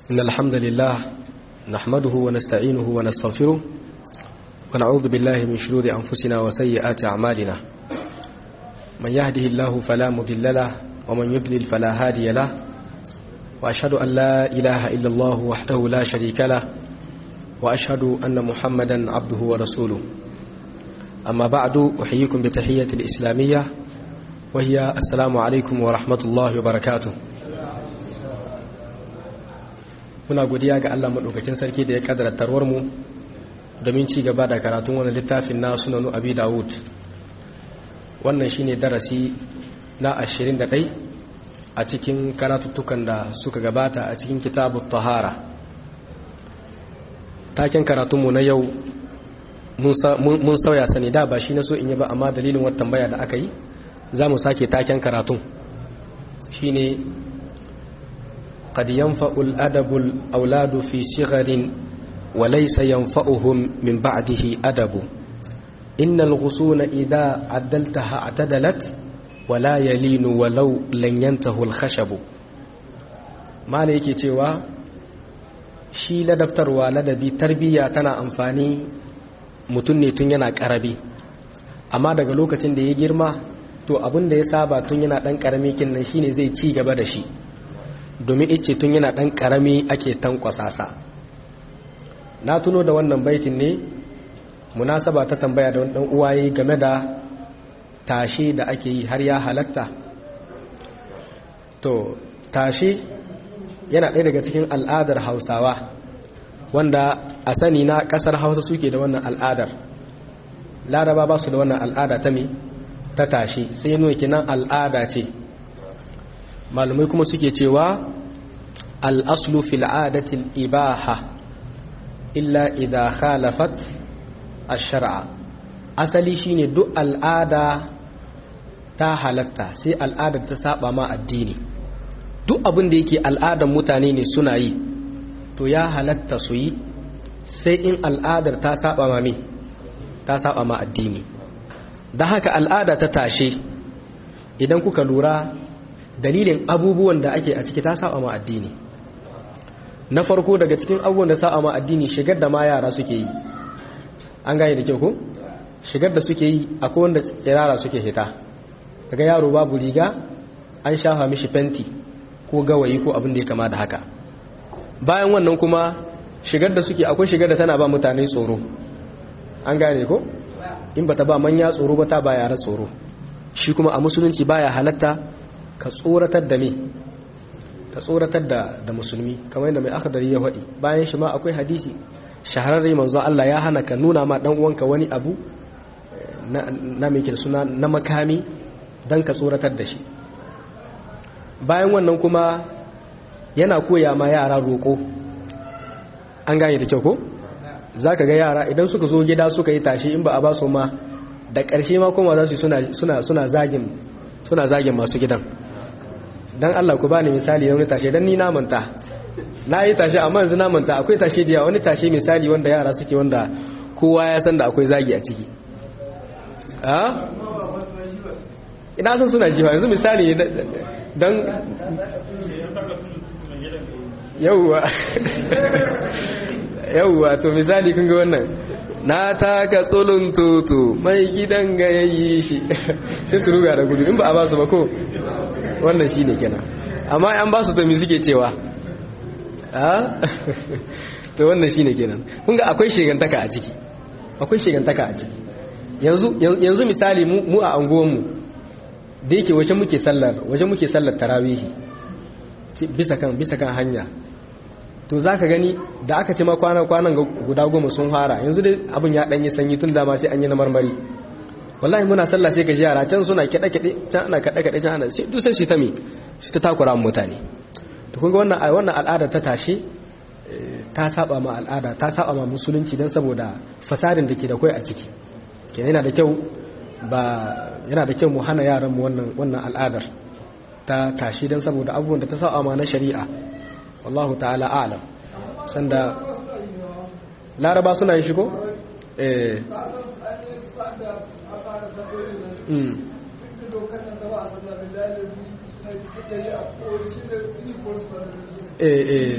إن الحمد لله نحمده ونستعينه ونستغفره ونعوذ بالله من شرور أنفسنا وسيئات أعمالنا من يهده الله فلا مضل له ومن يضلل فلا هادي له وأشهد أن لا إله إلا الله وحده لا شريك له وأشهد أن محمدا عبده ورسوله أما بعد أحييكم بتحية الإسلامية وهي السلام عليكم ورحمة الله وبركاته muna godiya ga Allah maɗaukakin sarki da ya ƙadara tarwar mu domin ci gaba da karatun wani littafin na sunanu abi dawud wannan shine darasi na 21 a cikin karatuttukan da suka gabata a cikin kitabu tahara taken karatunmu na yau mun sauya sani da ba shi na so in yi ba amma dalilin wata tambaya da aka yi za mu sake taken karatun shine قد ينفع الأدب الأولاد في صغر وليس ينفعهم من بعده أدب إن الغصون إذا عدلتها اعتدلت ولا يلين ولو لن ينته الخشب ما ليكي تيوا shi ladabtarwa ladabi tarbiyya tana amfani mutum ne tun yana karabi amma daga lokacin da ya girma to abin da ya saba tun yana dan karami kinnan shine zai ci gaba da shi domin ice tun yana ɗan ƙarami ake tankwasasa na tuno da wannan baitin ne munasaba ta tambaya da ɗan uwaye game da tashe da ake yi har ya halatta to tashe yana ɗaya daga cikin al'adar hausawa wanda a sani na ƙasar hausa suke da wannan al'adar laraba ba su da wannan al'ada ta me ta tashe sai nuna kinan al'ada ce malumai kuma suke cewa al'aslu fil adatil ibaha illa idha khalafat ash-shar'a asali shine duk al'ada ta halatta sai al'adar ta saba ma addini duk abin da yake al'adar mutane ne suna yi to ya halatta su yi sai in al'adar ta saba ma me ta saba ma addini da haka al'ada ta tashe idan kuka lura dalilin abubuwan da ake a ciki ta saba ma addini na farko daga cikin abubuwan da saba ma addini shigar da ma yara suke yi an gane da kyau ko shigar da suke yi akwai wanda tsirara suke hita daga yaro babu riga an shafa mishi fenti ko gawayi ko abin da ya kama da haka bayan wannan kuma shigar da suke akwai shigar da tana ba mutane tsoro an gane ko in bata ba manya tsoro ba ta ba yara tsoro shi kuma a musulunci baya halatta ka tsoratar da me ka tsoratar da da musulmi kamar yadda mai akhdari ya faɗi bayan shi ma akwai hadisi shahararre manzo Allah ya hana ka nuna ma dan uwanka wani abu na na mai suna na makami dan ka tsoratar da shi bayan wannan kuma yana koya ma yara roƙo an gane da kyau ko zaka ga yara idan suka zo gida suka yi tashi in ba a ba su ma da ƙarshe ma kuma za su suna suna suna zagin suna zagin masu gidan don Allah ku bani misali wani tashe don ni na manta na yi tashe amma yanzu na manta akwai tashe da wani tashe misali wanda yara suke wanda kowa ya san da akwai zagi a ciki a ina san suna jiwa yanzu misali don yauwa yauwa to misali kun ga wannan na taka tsolon toto mai gidan ga yayi shi sai su ruga da gudu in ba a ba su ba ko wannan shi ne kenan amma an ba su to mi suke cewa to wannan shi ne kenan kunga akwai shigantaka a ciki akwai shigantaka a ciki yanzu misali mu a anguwanmu da yake waje muke sallar waje muke sallar tarawihi bisa kan bisa kan hanya to za ka gani da aka ce ma kwanan guda goma sun fara yanzu dai abin ya ɗanyi sanyi tun dama sai an yi na marmari wallahi muna sallah sai ka ji yara can suna kiɗe-kiɗe can ana kaɗe-kaɗe can ana duk sai su ta mi su ta takura mutane to kun ga wannan wannan al'ada ta tashe ta saba ma al'ada ta saba ma musulunci don saboda fasadin da ke da kai a ciki kenan yana da kyau ba yana da kyau mu hana yaran mu wannan wannan al'adar ta tashi don saboda abubuwan da ta saba ma na shari'a wallahu ta'ala a'lam sanda laraba suna yin shigo eh eh eh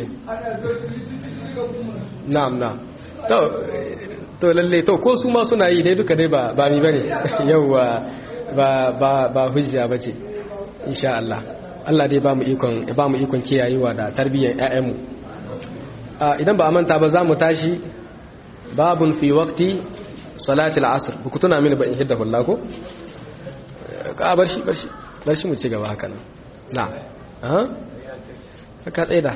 na'am na'am to to lalle to ko su ma suna yi dai duka dai ba ba mi bane yawa ba ba ba hujja bace insha Allah Allah dai ba mu ikon ba mu ikon kiyayewa da tarbiyyar ƴaƴanmu idan ba a manta ba za mu tashi babun fi waqti salati al-asr ku tuna mini ba in hidda hulla ko ka bar shi bar shi bar shi mu ci gaba haka nan na aha ka tsaida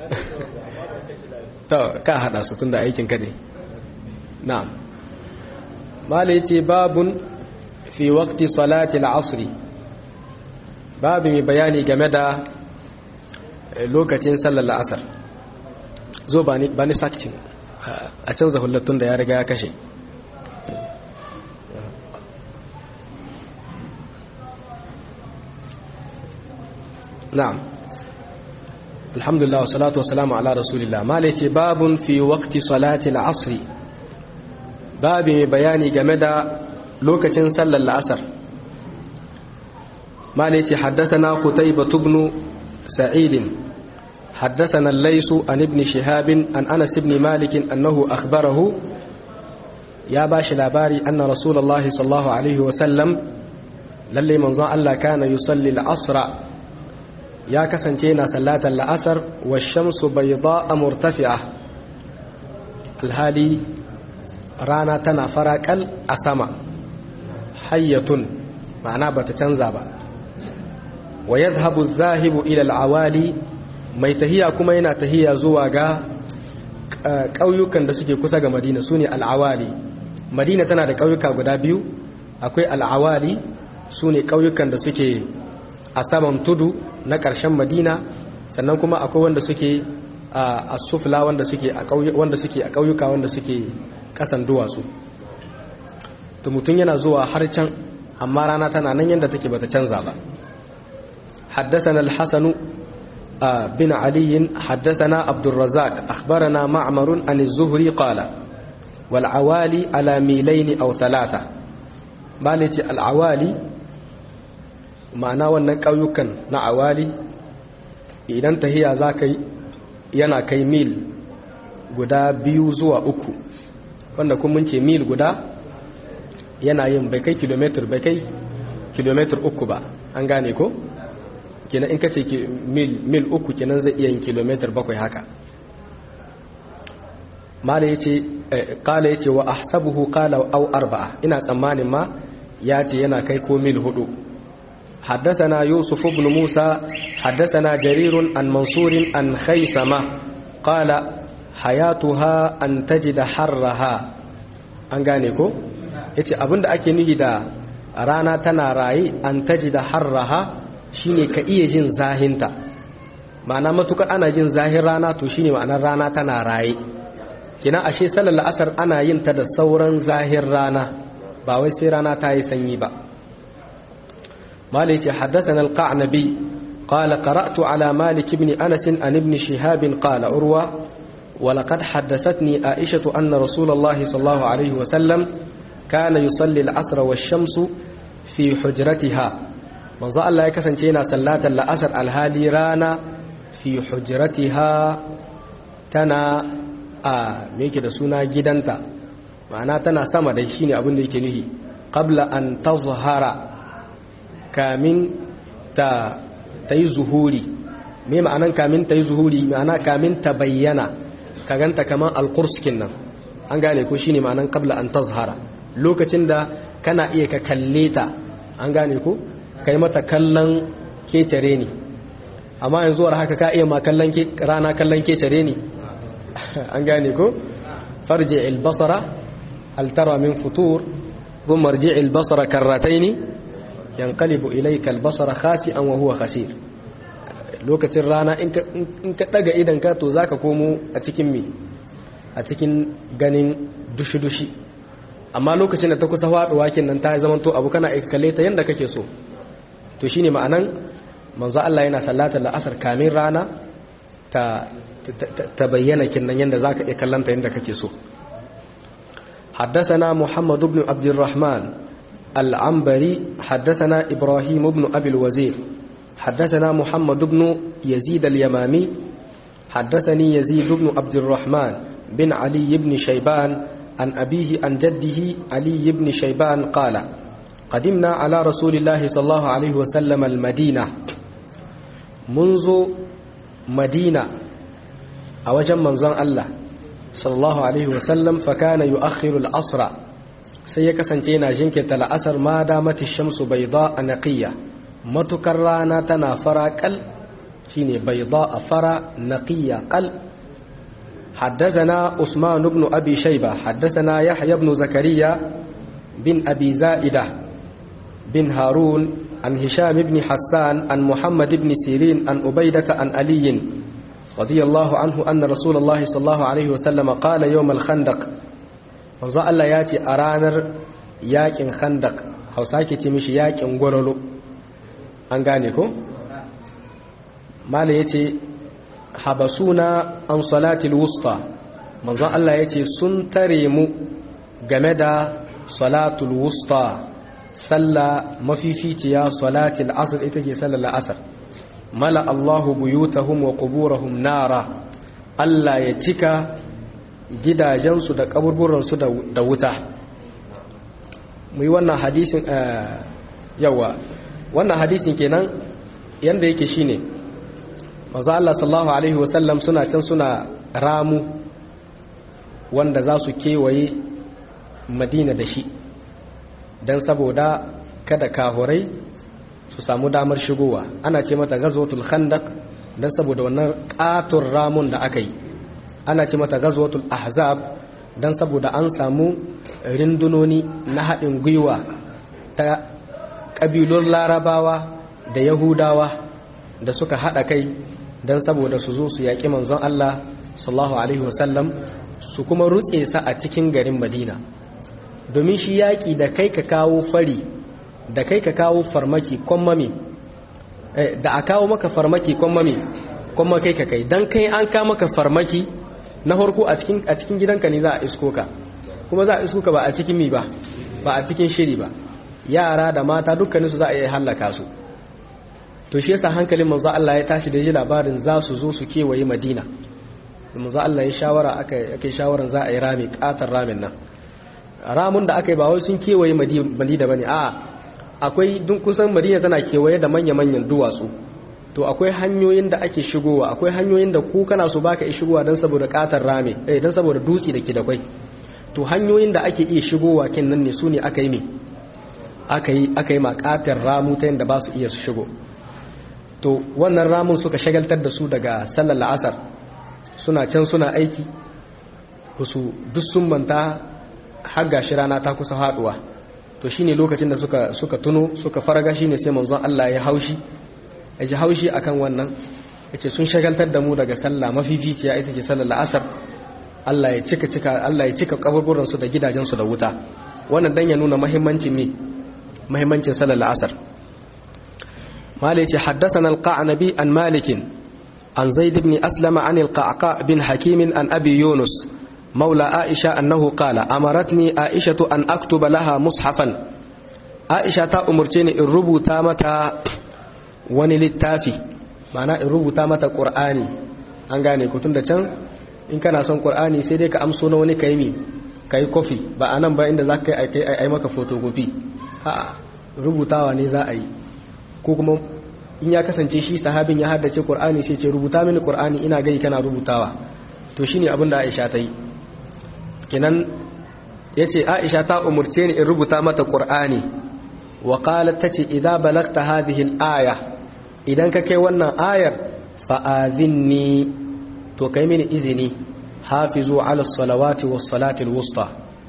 to ka hada su tunda aikin ka ne na'am mala yace babun fi waqti salati al-asr babu mai bayani game da lokacin sallar la'asar zo ba ni sakin a canza hullatun da ya riga ya kashe na'am alhamdulillah wasalatu wasalamu ala rasulillah mala ce babun fi waqti salati al-asr babu mai bayani game da lokacin sallar la'asar mala ce haddathana qutaybah ibn sa'id حدثنا الليث عن ابن شهاب عن أنس بن مالك أنه أخبره يا باش لاباري أن رسول الله صلى الله عليه وسلم للي منظى الله كان يصلي العصر يا كسنتينا صلاة العصر والشمس بيضاء مرتفعة الهالي رانا تنا فرق الأسماء حية معناه بتتنزب ويذهب الذاهب إلى العوالي mai tahiya kuma yana tahiya zuwa ga ƙauyukan da suke kusa ga madina su ne al'awali madina tana da ƙauyuka guda biyu akwai al'awali su ne ƙauyukan da suke a saman tudu na ƙarshen madina sannan kuma akwai wanda suke a sufla wanda suke a ƙauyuka wanda suke ƙasan duwatsu to mutum yana zuwa har can amma rana tana nan yadda take bata canza ba حدثنا الحسن بن علي حدثنا عبد الرزاق أخبرنا معمر عن الزهري قال والعوالي على ميلين أو ثلاثة بالتي العوالي معنى wannan ƙauyukan na awali idan tahiya za ka yana kai mil guda biyu zuwa uku wanda kun mun ce mil guda yana yin bai kai kilometer bai kai kilometer uku ba an gane ko? kenan in ka ce mil uku kenan zai iya yin kilomitar bakwai haka mala ya ce kala ya ce wa ahsabuhu kala au arba'a ina tsammanin ma ya ce yana kai ko mil hudu حدثنا يوسف بن موسى حدثنا جرير عن منصور عن خيثمة قال حياتها أن تجد حرها an gane ko yace abinda ake nufi da rana tana raye an tajida harraha shine ka iya jin zahinta ma'ana matukar ana jin zahin rana to shine ma'anar rana tana raye kina ashe sallar la'asar ana yin ta da sauran zahin rana ba wai sai rana ta yi sanyi ba malik ce haddathana al-qa'nabi qala qara'tu ala malik ibn anas an ibn shihab qala urwa ولقد حدثتني عائشة أن رسول الله صلى الله عليه وسلم كان يصلي العصر والشمس في حجرتها manzo Allah ya kasance yana sallatar la'asar alhali rana fi hujratiha tana a meke da suna gidanta ma'ana tana sama da shi ne abin da yake nuhi qabla an tazhara kamin ta ta yi zuhuri me ma'anan kamin ta yi zuhuri ma'ana kamin ta bayyana ka ganta kaman alqurskin nan an gane ko shine ma'anan qabla an tazhara lokacin da kana iya ka kalle ta an gane ko kai mata kallon kecere ne amma yanzu war haka ka iya ma kallon rana kallon kecere ne an gane ko farji albasara hal tara min futur thumma marji albasara karratayn yanqalibu ilayka albasara khasi'an wa huwa khasir lokacin rana in ka daga idan ka to zaka komo a cikin me a cikin ganin dushi-dushi amma lokacin da ta kusa faduwa nan ta zamanto abu kana kalle ta yanda kake so to shine ma'anan manzo Allah yana sallatar la'asar kamin rana ta ta bayyana kinnan yanda zaka iya kallanta yanda kake so حدثنا محمد بن عبد الرحمن العنبري حدثنا إبراهيم بن أبي الوزير حدثنا محمد بن يزيد اليمامي حدثني يزيد بن عبد الرحمن بن علي بن شيبان عن أبيه عن جده علي بن شيبان قال قدمنا على رسول الله صلى الله عليه وسلم المدينة منذ مدينة أوجم منظر الله صلى الله عليه وسلم فكان يؤخر الأسرى سيكسن تينا جنك الأسر ما دامت الشمس بيضاء نقية متكرانا تنافرا كل شيني بيضاء فرا نقية قل حدثنا عثمان بن أبي شيبة حدثنا يحيى بن زكريا بن أبي زائدة بن هارون عن هشام بن حسان عن محمد بن سيرين عن أبيدة عن علي رضي الله عنه أن رسول الله صلى الله عليه وسلم قال يوم الخندق manzo Allah ya ce a ranar yakin khandak hausa ke ce mishi yakin gwarolo an gane ko? mala ya ce habasuna an salatil wusta manzo Allah ya ce sun tare mu game da salatul wusta salla mafificiya salatil asr ita ce sallar asr mala Allahu buyutahum wa quburahum nara Allah ya cika gidajensu da kaburburansu da wuta mu yi wannan hadisin yawa wannan hadisin kenan yanda yake shine manzo Allah sallallahu alaihi wasallam suna can suna ramu wanda za su kewaye madina da shi don saboda kada kahurai su samu damar shigowa ana ce mata gazwatul khandaq don saboda wannan katon ramun da aka yi ana ce mata gazwatul ahzab don saboda an samu rindunoni na haɗin gwiwa ta ƙabilun larabawa da yahudawa da suka haɗa kai don saboda su zo su yaƙi manzon Allah sallallahu alaihi wasallam su kuma rutse sa a cikin garin madina domin shi yaƙi da kai ka kawo fari da kai ka kawo farmaki kwammami da a kawo maka farmaki kwammami kwamma kai ka kai don kai an ka maka farmaki na harko a cikin gidanka ne za a isko ka kuma za a isko ka ba a cikin mi ba ba a cikin shiri ba yara da mata dukkaninsu za a iya hallaka su to shi yasa hankalin manzo Allah ya tashi da ji labarin za su zo su kewaye Madina manzo Allah ya shawara aka aka shawaran za a yi rami katar ramin nan ramun da aka yi ba wai sun kewaye Madina bane a akwai dun kusan Madina tana kewaye da manya-manyan duwatsu to akwai hanyoyin da ake shigowa akwai hanyoyin da ku kana so baka iya shigowa dan saboda katar rami eh dan saboda dutse da ke da kwai to hanyoyin da ake iya shigowa kin nan ne su ne aka yi me aka yi aka yi makatar ramu ta yadda ba su iya su shigo to wannan ramun suka shagaltar da su daga sallar la'asar suna can suna aiki su duk sun manta har gashi rana ta kusa haduwa to shine lokacin da suka suka tuno suka faraga shine sai manzon Allah ya haushi ya ji haushi akan wannan yace sun shagaltar da mu daga sallah mafificiya ita ce sallar la'asar Allah ya cika cika Allah ya cika kaburburan su da gidajen su da wuta wannan dan ya nuna muhimmancin me muhimmancin sallar la'asar مالك حدثنا القعنبي عن مالك عن زيد بن أسلم عن القعقاء بن حكيم عن أبي يونس مولى عائشة أنه قال أمرتني عائشة أن أكتب لها مصحفا عائشة أمرتني الربو تامة ونلتافي معنى الربو تامة قرآني an gane ku tun da can in kana son qur'ani sai dai ka amso na wani kai mi kai kofi ba anan ba inda zaka kai ai maka photocopy a rubutawa ne za a yi ko kuma in ya kasance shi sahabin ya haddace Qur'ani sai ce rubuta mini Qur'ani ina gai kana rubutawa to shine abin da Aisha ta yi kenan yace Aisha ta umurce ni in rubuta mata Qur'ani wa qalat tace idza balagta hadhihi al-aya idan ka kai wannan ayar fa azinni to kai mini izini hafizu ala salawati was salati al-wusta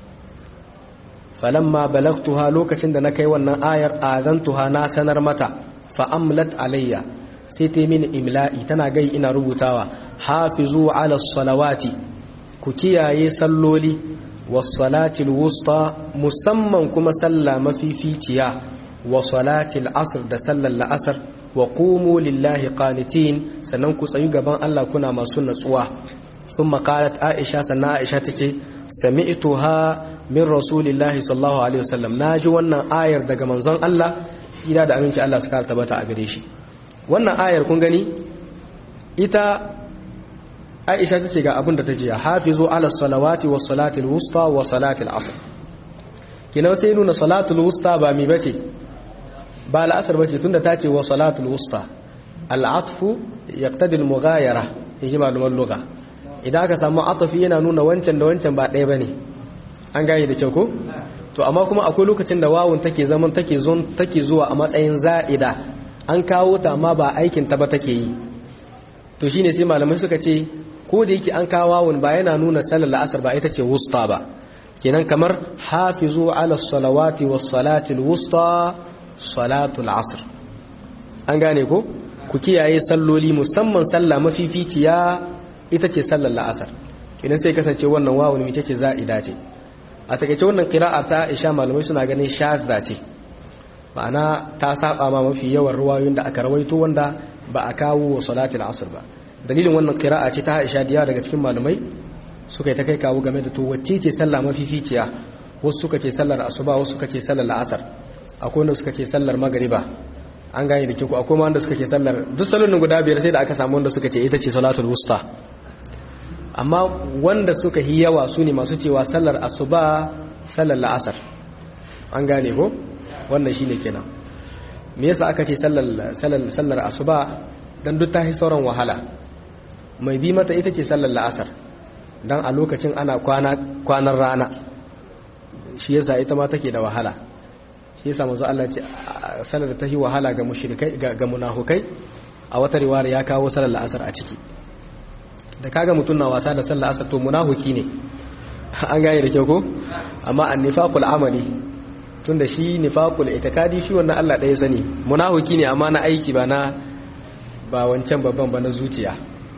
falamma balagtuha lokacin da na kai wannan ayar azantuha na sanar mata fa amlat alayya sai ta mini imla'i tana gai ina rubutawa hafizu ala salawati ku kiyaye salloli was salati wusta musamman kuma sallah mafificiya wa salati asr da sallar la'asar wa qumu lillahi qanitin sannan ku tsayu gaban Allah kuna masu natsuwa ثم قالت عائشة سنة عائشة تكي سمعتها min rasulillahi sallallahu alaihi wasallam naji wannan ayar daga manzon Allah ina da aminci Allah suka tabbata a gare shi wannan ayar kun gani ita aisha ta ce ga abin da ta ce hafizu ala salawati wa salatil wusta wa salatil asr kina sai nuna salatul wusta ba mi bace ba al'asr bace tunda ta ce wa salatul wusta al'atfu yaqtadi al-mughayara yaji malaman lugha idan aka samu atafi yana nuna wancan da wancan ba ɗaya bane an gane da kyau ko to amma kuma akwai lokacin da wawun take zaman take zon take zuwa a matsayin za'ida an kawo ta amma ba aikin ta ba take yi to shine sai malamai suka ce ko da yake an kawo wawun ba yana nuna sallar la'asar ba ita ce wusta ba kenan kamar hafizu ala salawati was salati wusta salatul asr an gane ko ku kiyaye salloli musamman sallah mafificiya ita ce sallar la'asar kenan sai kasance wannan wawun ita ce za'ida ce a takaice wannan qira'a ta Aisha malamai suna ganin shadda ce ma'ana ta saba ma mafi yawan ruwayoyin da aka rawaito wanda ba a kawo wa salatul asr ba dalilin wannan qira'a ce ta Aisha diya daga cikin malamai suka yi ta kai kawo game da to wacce ce sallah mafificiya wasu suka ce sallar asuba wasu suka ce sallar la'asar akwai wanda suka ce sallar magriba an gane da kiko akwai wanda suka ce sallar duk salonin guda biyar sai da aka samu wanda suka ce ita ce salatul wusta amma wanda suka yi yawa su ne masu cewa sallar asuba sallar la'asar an gane ko wannan shine kenan me yasa aka ce sallar sallar sallar asuba dan duk ta sauran wahala mai bi mata ita ce sallar la'asar dan a lokacin ana kwana kwanan rana shi yasa ita ma take da wahala shi yasa manzo Allah ce sallar da ta yi wahala ga mushrikai ga munafukai a wata riwaya ya kawo sallar la'asar a ciki da kaga mutum na wasa da sallar asar to munafuki ne an gane da kyau ko amma an nifaqul amali tunda shi nifaqul itikadi shi wannan Allah ɗaya sani munafuki ne amma na aiki ba na ba wancan babban ba na zuciya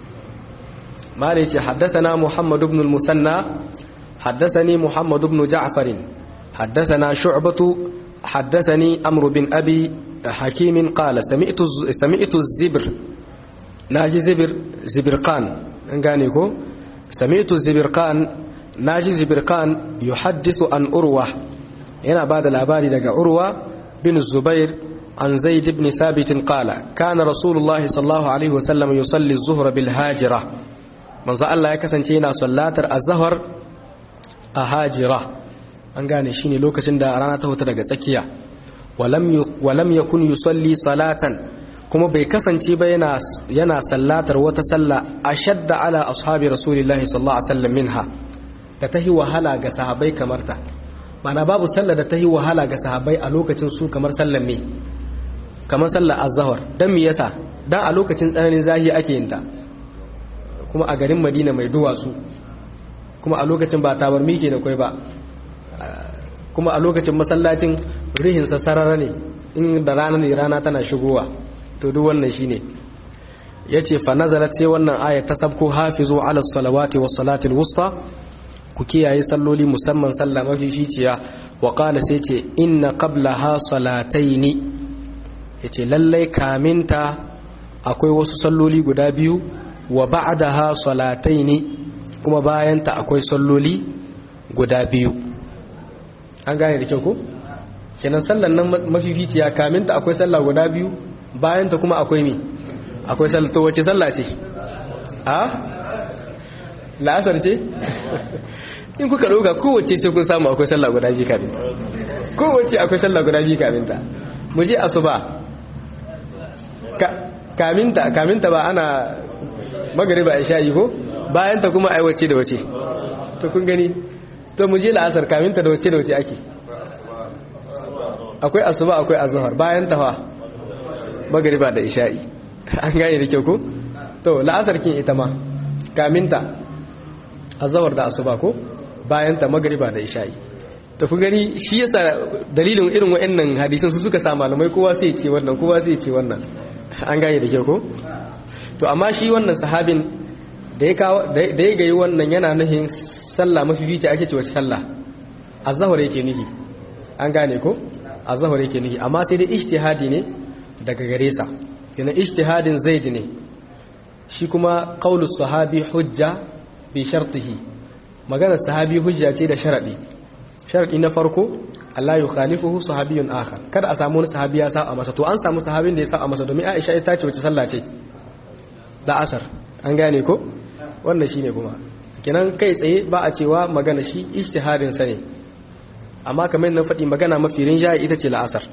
mala yace haddathana muhammad ibn al-musanna haddathani muhammad ibn ja'far haddathana shu'batu haddathani amr bin abi hakim qala sami'tu sami'tu az-zibr naji zibir zibirqan an gane ko sami'tu zibirqan naji zibirqan yuhaddithu an urwa yana bada labari daga urwa bin zubair an zaid ibn thabit qala kana rasulullahi sallallahu alaihi wasallam yusalli az-zuhra bil hajira manzo Allah ya kasance yana sallatar az-zuhr a hajira an gane shine lokacin da rana ta huta daga tsakiya walam walam yakun yusalli salatan kuma bai kasance ba yana yana sallatar wata sallah ashadda ala ashabi rasulillahi sallallahu alaihi wasallam minha da tahi wahala ga sahabbai kamar ta mana babu sallah da tahi wahala ga sahabbai a lokacin su kamar sallar me kamar sallar az-zuhr dan me yasa dan a lokacin tsananin zahi ake yin ta kuma a garin Madina mai duwatsu kuma a lokacin ba tabarmi ke da kai ba kuma a lokacin masallacin rihin sa sarara ne in da rana ne rana tana shigowa to duk wannan shine yace fa nazalat sai wannan aya ta sabko hafizu ala salawati was salati wusta ku kiyaye salloli musamman sallah mafificiya wa qala sai ce inna qablaha salataini yace lallai kaminta akwai wasu salloli guda biyu wa ba'daha salataini kuma bayanta akwai salloli guda biyu an gane da kyau ko kenan sallan nan mafificiya kaminta akwai sallah guda biyu bayan ta kuma akwai mi akwai sallah to wace sallah ce a la'asar ce in kuka ɗauka kowace sai kun samu akwai sallah guda biyu kaminta kowace akwai sallah guda biyu kaminta mu je asuba kaminta kaminta ba ana magariba isha'i ko bayan ta kuma ai wace da wace to kun gani to mu je la'asar kaminta da wace da wace ake akwai asuba akwai azhar bayan ta fa magariba da isha'i an gane da kyau ko to la'asar kin ita ma kaminta azhar da asuba ko bayan ta magariba da isha'i to kun gani shi yasa dalilin irin wa'annan hadisin su suka sa malamai kowa sai ya ce wannan kowa sai ya ce wannan an gane da kyau ko to amma shi wannan sahabin da ya kawo da ya gayi wannan yana nufin sallah mafifici ake ce wace sallah azhar yake nufi an gane ko azhar yake nufi amma sai dai ijtihadi ne daga gare sa yana ijtihadin zaid ne shi kuma qaulu sahabi hujja bi shartihi maganar sahabi hujja ce da sharadi sharadi na farko Allah ya khalifuhu sahabiyun akhar kada a samu wani sahabi ya saba masa to an samu sahabin da ya saba masa domin Aisha ita ce wace sallah ce da asar an gane ko wannan shine kuma kenan kai tsaye ba a cewa magana shi ijtihadin sa ne amma kamar yadda faɗi magana mafi rinjaye ita ce la'asar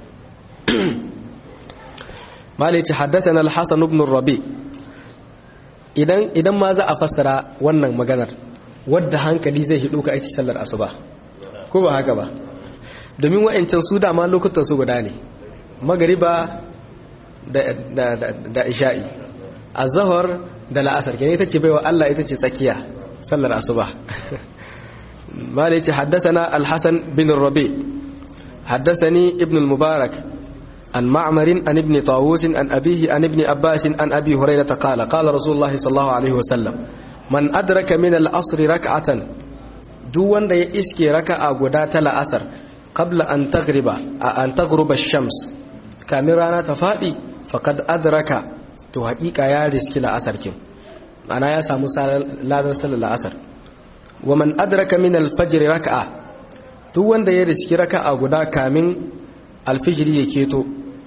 malai ce haddathana al-hasan ibn rabi idan idan ma za a fassara wannan maganar wadda hankali zai hido ka aiki sallar asuba ko ba haka ba domin wa'ancan su dama lokutan su guda ne magariba da da da isha'i azhar da la'asar kenan ita ce baiwa Allah ita ce tsakiya sallar asuba malai ce haddathana al-hasan bin rabi haddathani ibn al-mubarak عن معمر عن ابن طاووس عن أبيه عن ابن أباس عن أبي هريرة قال قال رسول الله صلى الله عليه وسلم من أدرك من العصر ركعة دون دا يسكي ركعة قدات الأسر قبل أن تغرب أن تغرب الشمس كاميرانا تفادي فقد أدرك تو حقيقة يا رزكي الأسر كم أنا يا سامو لا رسل الأسر ومن أدرك من الفجر ركعة دون دا يسكي ركعة قدا كامين alfijiri ya keto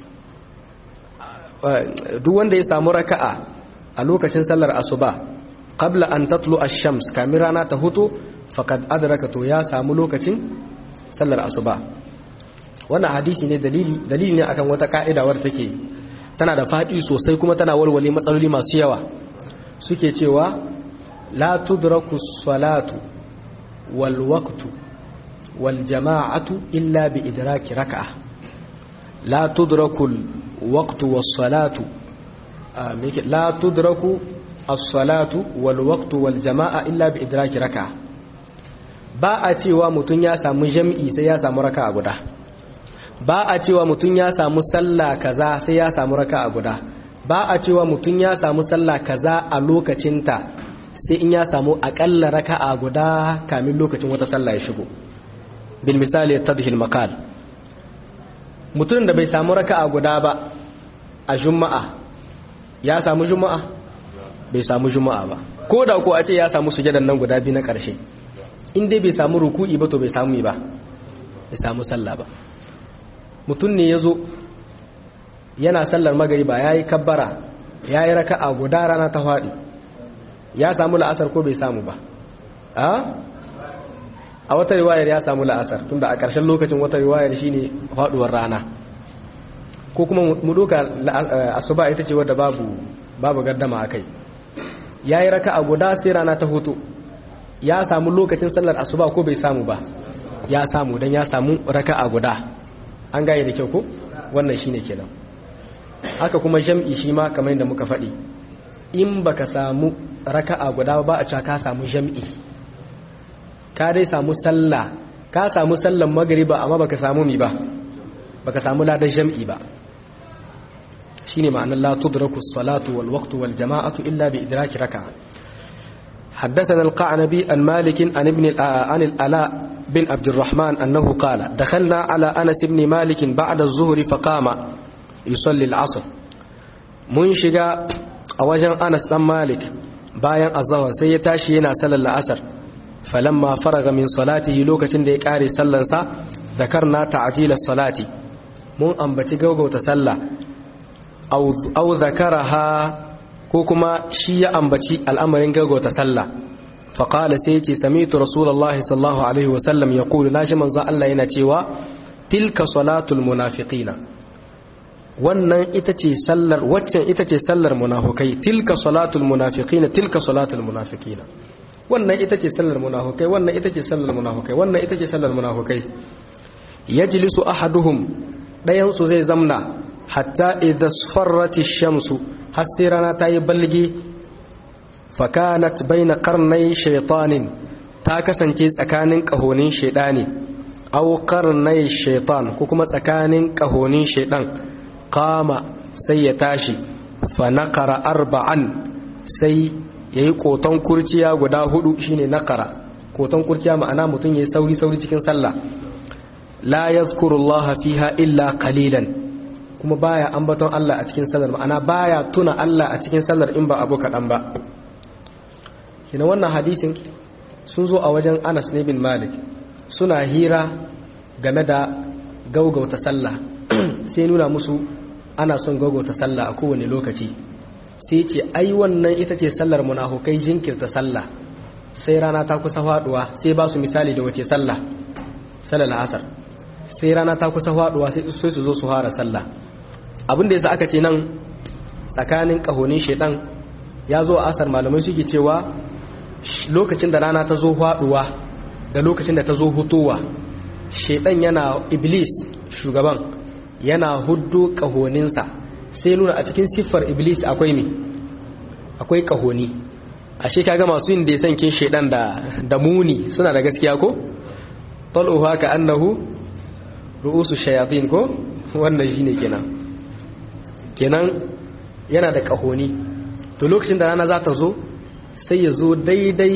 duk wanda ya samu raka'a a lokacin sallar asuba qabla an tatlu ash-shams kamin rana ta hutu faqad adraka to ya samu lokacin sallar asuba wannan hadisi ne dalili dalili ne akan wata ka'ida wadda take tana da fadi sosai kuma tana walwale matsaloli masu yawa suke cewa la tudraku salatu wal waqtu wal jama'atu illa bi idraki raka'ah لا تدرك الوقت والصلاة لا تدرك الصلاة والوقت والجماعة إلا بإدراك ركعة ba a cewa mutum ya samu jam'i sai ya samu raka a guda ba a cewa mutum ya samu sallah kaza sai ya samu raka a guda ba a cewa mutum ya samu sallah kaza a lokacinta sai in ya samu akalla raka a guda kamin lokacin wata sallah ya shigo bil misali tadhil maqal mutumin da bai samu raka'a guda ba a juma'a ya samu juma'a bai samu juma'a ba ko da ko a ce ya samu sujadan nan guda biyu na ƙarshe in dai bai samu ruku'i ba to bai samu ba bai samu sallah ba mutum ne ya zo yana sallar magariba ya yi kabbara ya yi raka'a guda rana ta faɗi ya samu la'asar ko bai samu ba a wata riwayar ya samu la'asar tunda a ƙarshen lokacin wata riwayar shine faduwar rana ko kuma mu doka asuba ita ce wadda babu babu gardama akai yayi raka'a guda sai rana ta hutu ya samu lokacin sallar asuba ko bai samu ba ya samu dan ya samu raka'a guda an gaye da kyau ko wannan shine kenan haka kuma jam'i shi ma kamar yadda muka faɗi in baka samu raka'a guda ba a cewa ka samu jam'i ka dai samu sallah ka samu sallan magriba amma baka samu mi ba baka samu ladan jam'i ba shine ma'anar la tudraku as-salatu wal waqtu wal jama'atu illa bi idraki raka'a حدثنا القعنبي عن مالك عن ابن عن الألاء بن عبد الرحمن أنه قال دخلنا على أنس بن مالك بعد الظهر فقام يصلي العصر منشقا أوجن أنس بن مالك bayan azahar sai ya tashi yana sallar la'asar falamma faraga min salatihi lokacin da ya kare sallansa zakarna ta'jila salati mun ambaci gaugauta sallah aw zakaraha ko kuma shi ya ambaci al'amarin gaugauta sallah fa qala sai yace sami'tu rasulullahi sallallahu alaihi wa sallam yaqulu nashi manzo Allah yana cewa tilka salatul munafiqina wannan ita ce sallar waccan ita ce sallar munafukai tilka salatul munafiqina tilka salatul munafiqina wannan ita ce sallar munafukai wannan ita ce sallar munafukai wannan ita ce sallar munafukai yajlisu ahaduhum dayan su zai zamna hatta idha sfarrat ash-shamsu har sai rana ta yi balgi fa kanat baina qarnay shaytanin ta kasance tsakanin kahonin shaydani aw qarnay shaytan ko kuma tsakanin kahonin shaydan qama sai ya tashi fa naqara arba'an sai yayi koton kurciya guda hudu shine naqara koton kurciya ma'ana mutum yayi sauri sauri cikin sallah la yadhkurullaha fiha illa qalilan kuma baya ambaton Allah a cikin sallar ma'ana baya tuna Allah a cikin sallar in ba abu kadan ba kina wannan hadisin sun zo a wajen Anas ne bin Malik suna hira game da gaugauta sallah sai nuna musu ana son gaugauta sallah a kowane lokaci sai ce ai wannan ita ce sallar munafukai jinkirta sallah sai rana ta kusa faduwa sai ba su misali da wace sallah sallar asar sai rana ta kusa faduwa sai su zo su fara sallah abin da yasa aka ce nan tsakanin kahonin shedan ya zo a asar malamai suke cewa lokacin da rana ta zo faduwa da lokacin da ta zo hutowa shedan yana iblis shugaban yana huddo kahoninsa sai nuna a cikin siffar iblis akwai me akwai kahoni ashe kaga masu yin da sankin shedan da da muni suna da gaskiya ko taluha ka annahu ru'usu shayatin ko wannan shine kenan kenan yana da kahoni to lokacin da rana za ta zo sai ya zo daidai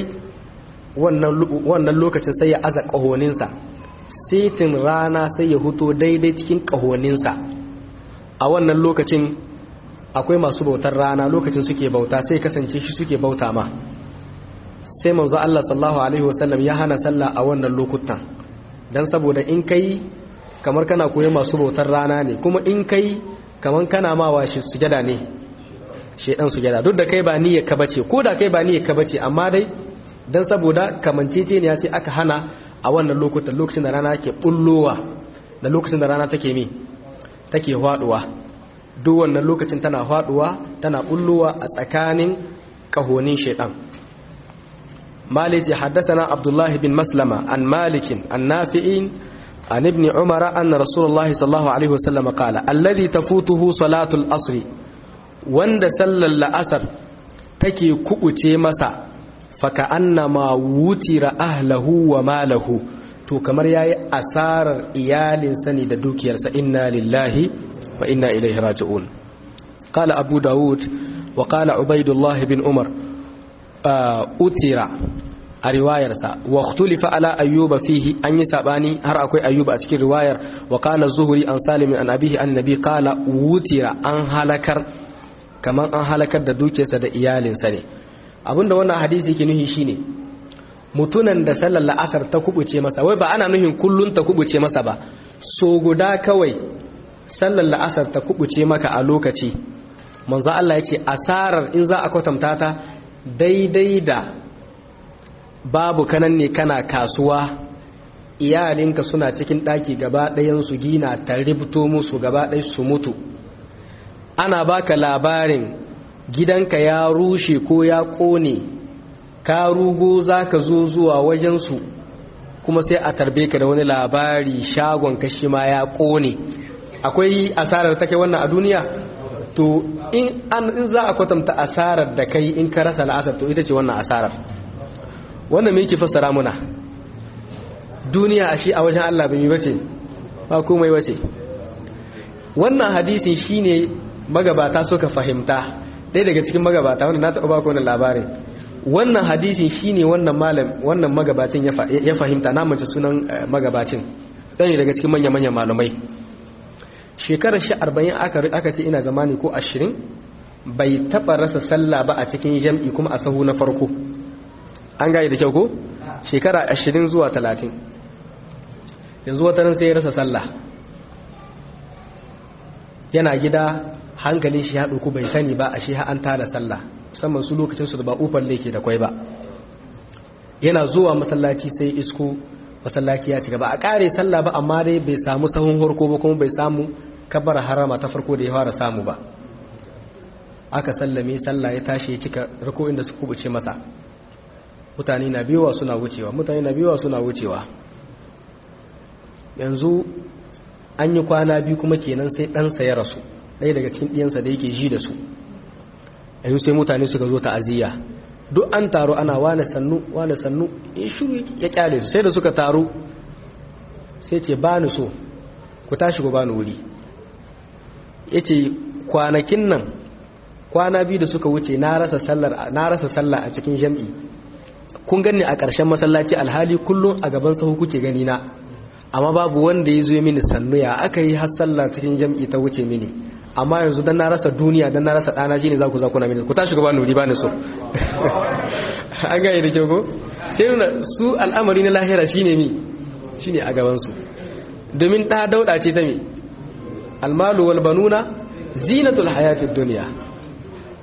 wannan lokacin sai ya aza kahoninsa setin rana sai ya huto daidai cikin kahoninsa a wannan lokacin akwai masu bautar rana lokacin suke bauta sai kasance shi suke bauta ma sai manzo Allah sallallahu alaihi wasallam ya hana sallah a wannan lokutan dan saboda in kai kamar kana koyi masu bautar rana ne kuma in kai kamar kana ma wa shi sujada ne shedan sujada duk da kai ba niyyar ka bace ko da kai ba niyyar ka bace amma dai dan saboda kamanceceniya sai aka hana a wannan lokutan lokacin da rana ke bullowa da lokacin da rana take mi take faduwa duk wannan lokacin tana faduwa tana bullowa a tsakanin kahonin shedan مالك حدثنا عبد الله بن مسلمة عن مالك عن نافع عن ابن عمر أن رسول الله صلى الله عليه وسلم قال الذي تفوته صلاة الأصر وند سل الأسر تكي كؤتي مسا فكأنما وتر أهله وماله to kamar yayi asarar iyalinsa ne da dukiyarsa inna lillahi wa inna ilaihi raji'un qala abu daud wa qala ubaidullah bin umar utira a riwayarsa wa ikhtulifa ala ayyuba fihi an yi sabani har akwai ayyuba a cikin riwayar wa qala zuhri an salim an abihi an nabi qala wutira an halakar kaman an halakar da dukiyarsa da iyalinsa ne abinda wannan hadisi yake nuhi shine mutunan da sallar la'asar ta kubuce masa wai ba ana nuhin kullun ta kubuce masa ba so guda kawai sallar la'asar ta kubuce maka a lokaci manzo Allah ya ce asarar in za a kwatanta ta daidai da babu kanan ne kana kasuwa iyalinka suna cikin ɗaki gaba ɗayansu gina ta ribto musu gaba ɗai su mutu ana baka labarin gidanka ya rushe ko ya ƙone ka rugo za ka zo zuwa wajensu kuma sai a tarbe ka da wani labari shagon kashi ma ya ƙone akwai asarar take wannan a duniya to in an za a kwatanta asarar da kai in ka rasa la'asar to ita ce wannan asarar wannan me yake fassara muna duniya a shi a wajen Allah bai bace ba komai bace wannan hadisin shine magabata suka fahimta ɗaya daga cikin magabata wanda na taɓa baka wannan labarin wannan hadisin shine wannan malam wannan magabacin ya fahimta na mace sunan magabacin ɗaya daga cikin manya-manyan malamai shekarar shi arba'in aka ce ina zamani ko ashirin bai taɓa rasa sallah ba a cikin jam'i kuma a sahu na farko an gaya da kyau ko shekara ashirin zuwa talatin yanzu watanin sai ya rasa sallah yana gida hankalin shi ya ɗauku bai sani ba a shi an tada sallah musamman su lokacin su da ba ufar leke da kwai ba yana zuwa masallaci sai isko masallaci ya ci gaba a ƙare sallah ba amma dai bai samu sahun harko ba kuma bai samu kabar harama ta farko da ya fara samu ba aka sallame sallah ya tashi ya cika rako inda su kubuce masa mutane na biyuwa suna wucewa mutane na biyuwa suna wucewa yanzu an yi kwana biyu kuma kenan sai ɗansa ya rasu ɗaya daga cikin ɗiyansa da yake ji da su yanzu sai mutane suka zo ta'aziyya duk an taro ana wane sannu wane sannu ya shuru ya kyale su sai da suka taro sai ce ba ni so ku tashi ku ba ni wuri ya ce kwanakin nan kwana biyu da suka wuce na rasa sallah a cikin jam'i kun gani a ƙarshen masallaci alhali kullum a gaban sahu kuke gani na amma babu wanda ya zo mini sannu ya aka yi har sallah cikin jam'i ta wuce mini amma yanzu dan na rasa duniya dan na rasa ɗana shine za ku za ku na mini ku tashi ku ba nuri ba ni so an gane da kyau ko sai nuna su al'amari na lahira shine mi shine a gaban su domin ɗa dauɗa ce ta mi almalu wal banuna zinatul hayatid dunya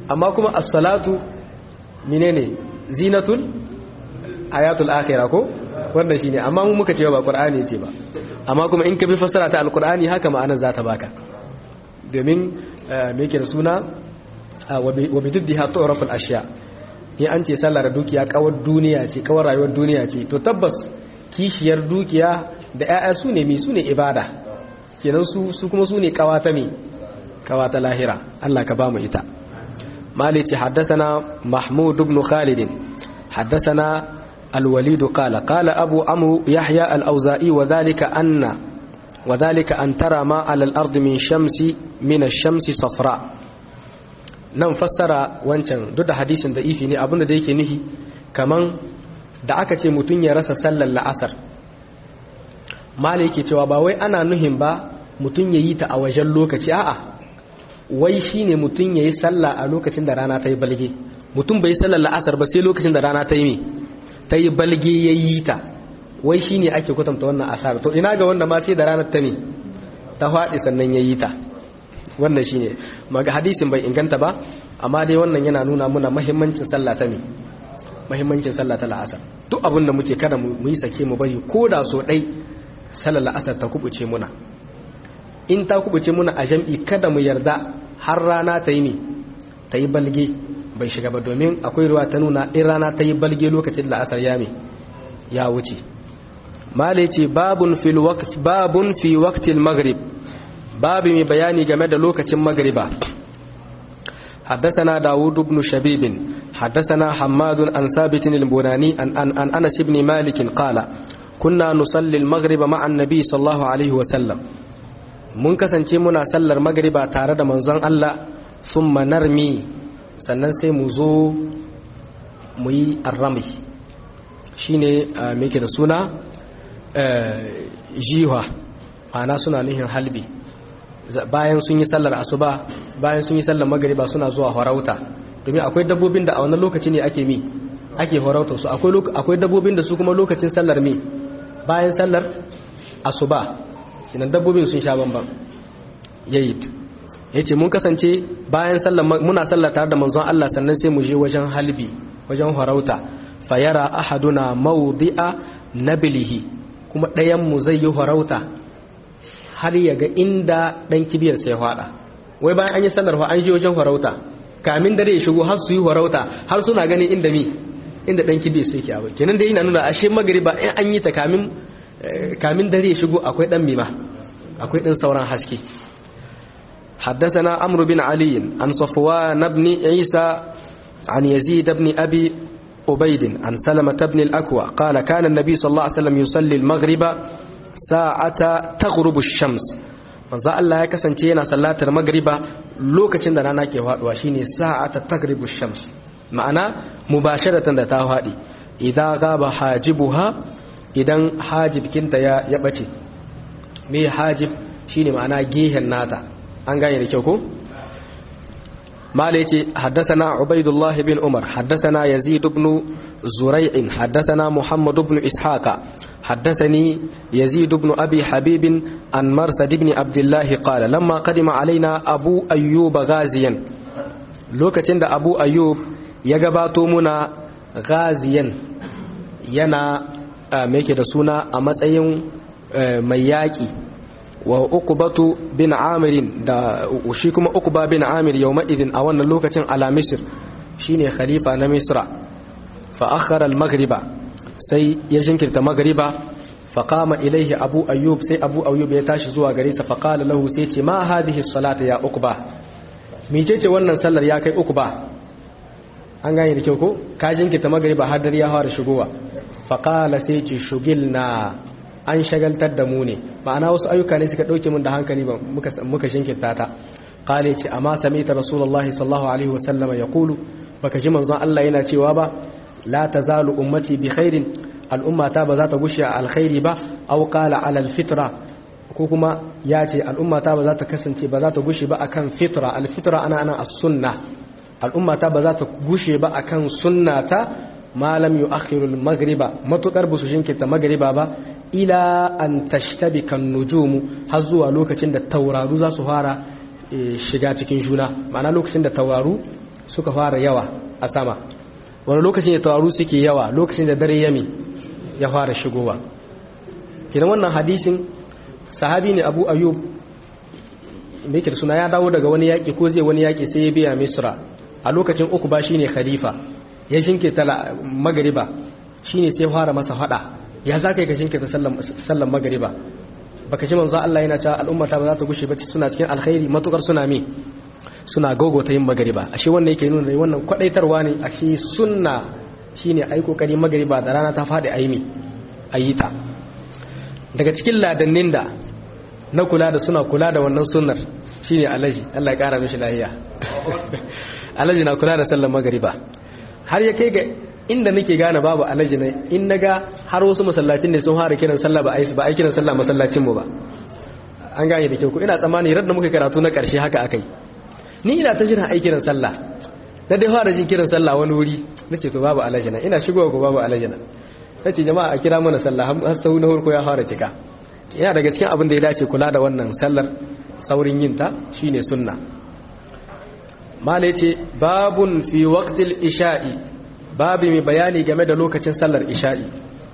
amma kuma as-salatu menene zinatul ayatul akhirah ko wannan shine amma mu muka ce ba qur'ani ce ba amma kuma in ka bi fassara ta alqur'ani haka ma'anar za ta baka domin me yake da suna wa bididdiha tu'raful ashya in an ce sallar dukiya kawar duniya ce kawar rayuwar duniya ce to tabbas kishiyar dukiya da 'ya'ya su ne mi su ne ibada kenan su su kuma su ne kawata mi kawata lahira Allah ka ba mu ita malici haddathana mahmud ibn khalid haddathana الوليد قال قال أبو عمرو يحيى الأوزائي وذلك أن وذلك أن ترى ما على الأرض من شمس من الشمس صفراء nan fassara wancan duk da hadisin da ifi ne abinda da yake nufi kaman da aka ce mutum ya rasa sallar la'asar mala yake cewa ba wai ana nuhin ba mutum ya yi ta a wajen lokaci a'a wai shine mutum ya yi sallah a lokacin da rana ta yi balge mutum bai yi sallar la'asar ba sai lokacin da rana ta yi me ta yi balge ya yi ta wai shine ake kwatanta wannan asar to ina ga wanda ma sai da ranar ta me ta faɗi sannan ya yi ta wannan shine maga hadisin bai inganta ba amma dai wannan yana nuna muna muhimmancin sallah ta me muhimmancin sallah ta la'asar duk abin da muke kada mu yi sake mu bari ko da so dai sallar la'asar ta kubuce muna in ta kubuce muna a jam'i kada mu yarda har rana ta yi ne ta yi balge bai shiga ba domin akwai ruwa ta nuna in rana ta yi balge lokacin la'asar ya me ya wuce male ce babun fil waqt babun fi waqtil maghrib babu mai bayani game da lokacin magriba حدثنا داود بن شبيب حدثنا حماد عن ثابت البناني عن, عن, عن أنس بن مالك قال كنا نصلي المغرب مع النبي صلى الله عليه وسلم mun kasance muna sallar magriba tare da manzon Allah thumma narmi sannan sai mu zo mu yi arrami shine me yake da suna jiwa ana suna nihin halbi bayan sun yi sallar asuba bayan sun yi sallar magariba suna zuwa horauta domin akwai dabbobin da a wannan lokaci ne ake mi ake horauta su akwai dabbobin da su kuma lokacin sallar mi bayan sallar asuba kinan dabbobin sun sha bamban yayi yace mun kasance bayan sallar muna sallar tare da manzon Allah sannan sai mu je wajen halbi wajen horauta fayara ahaduna mawdi'a nablihi kuma ɗayan mu zai yi horauta har ya ga inda ɗan kibiyar sai faɗa wai bayan an yi sallar an je wajen farauta kamin dare ya shigo har su yi farauta har suna ganin inda mi inda ɗan kibiyar sai ke abu kenan da yana nuna ashe magariba in an yi ta kamin kamin dare ya shigo akwai ɗan mima akwai ɗan sauran haske حدثنا عمرو بن علي عن صفوان بن عيسى عن يزيد بن أبي أبيد عن سلمة بن الأكوى قال كان النبي صلى الله عليه وسلم يصلي المغرب sa'ata taghrubu shams manzo Allah ya kasance yana sallatar magriba lokacin da rana ke faduwa shine sa'ata taghrubu shams ma'ana mubasharatan da ta fadi idan gaba hajibuha idan hajib kinta ya ya bace me hajib shine ma'ana gehen nata an gane da kyau ko مالك yace حدثنا عبيد الله بن عمر حدثنا يزيد بن زريع حدثنا محمد بن إسحاق حدثني يزيد بن أبي حبيب عن مرثد بن عبد الله قال لما قدم علينا أبو أيوب غازيا لوكتين أبو أيوب يغباتو منا غازيا ينا ميكي دسونا أمسأيون مياكي wa uqbatu bin amir da shi kuma uqba bin amir yawma idin a wannan lokacin ala misr shine khalifa na misra fa akhara al maghriba sai ya jinkirta maghriba fa qama ilayhi abu ayyub sai abu ayyub ya tashi zuwa gare sa fa qala lahu sai ce ma hadhihi salata ya uqba mecece wannan sallar ya kai uqba an gane da kyau ko ka jinkirta maghriba har dare ya fara shigowa fa qala sai ce shugilna an shagaltar da mu ne ma'ana wasu ayyuka ne suka ɗauke mun da hankali ba muka shinkirta ta kale ce amma sami ta rasulullahi sallallahu alaihi wasallam ya kulu baka ji manzon Allah yana cewa ba la tazalu ummati bi khairin al'umma ta ba za ta gushe a alkhairi ba aw qala ala alfitra ko kuma ya ce al'umma ta ba za ta kasance ba za ta gushe ba akan fitra alfitra ana ana as-sunna al'umma ta ba za ta gushe ba akan sunnata malam yu'akhiru al-maghriba matukar busu shinkirta maghriba ba ila an tashtabika nujumu har zuwa lokacin da tauraru za su fara shiga cikin juna ma'ana lokacin da tauraru suka fara yawa a sama wani lokacin da tawaru suke yawa lokacin da dare yami ya fara shigowa kidan wannan hadisin sahabi ne abu ayyub mai da suna ya dawo daga wani yaƙi ko zai wani yaƙi sai ya biya misra a lokacin uku ba shine khalifa ya jinkirta magariba shine sai fara masa fada ya za ka yi ka jinkirta sallan magariba baka ji manzo Allah yana cewa al'ummata ba za ta gushe ba suna cikin alkhairi matukar suna mi suna gogota yin magariba ashe wannan yake nuna wannan kwadaitarwa ne ashe sunna shine ai kokari magariba da rana ta fadi aimi ayita daga cikin ladannin da na kula da suna kula da wannan sunnar shine alaji Allah ya kara mishi lafiya alaji na kula da sallar magariba har ya kai ga inda nake gane babu alaji ne in naga har wasu masallacin ne sun fara kiran sallah ba ai ba ai kiran sallah masallacin mu ba an gane da kyau ko ina tsammani radda muka karatu na karshe haka akai ni ina ta jira ai kiran sallah na dai fara jin kiran sallah wani wuri nace to babu alaji na ina shigowa ko babu alaji na nace jama'a a kira mana sallah har sau na farko ya fara cika yana daga cikin abin da ya dace kula da wannan sallar saurin yin ta shine sunna mala yace babun fi waqtil isha'i babu mai bayani game da lokacin sallar isha'i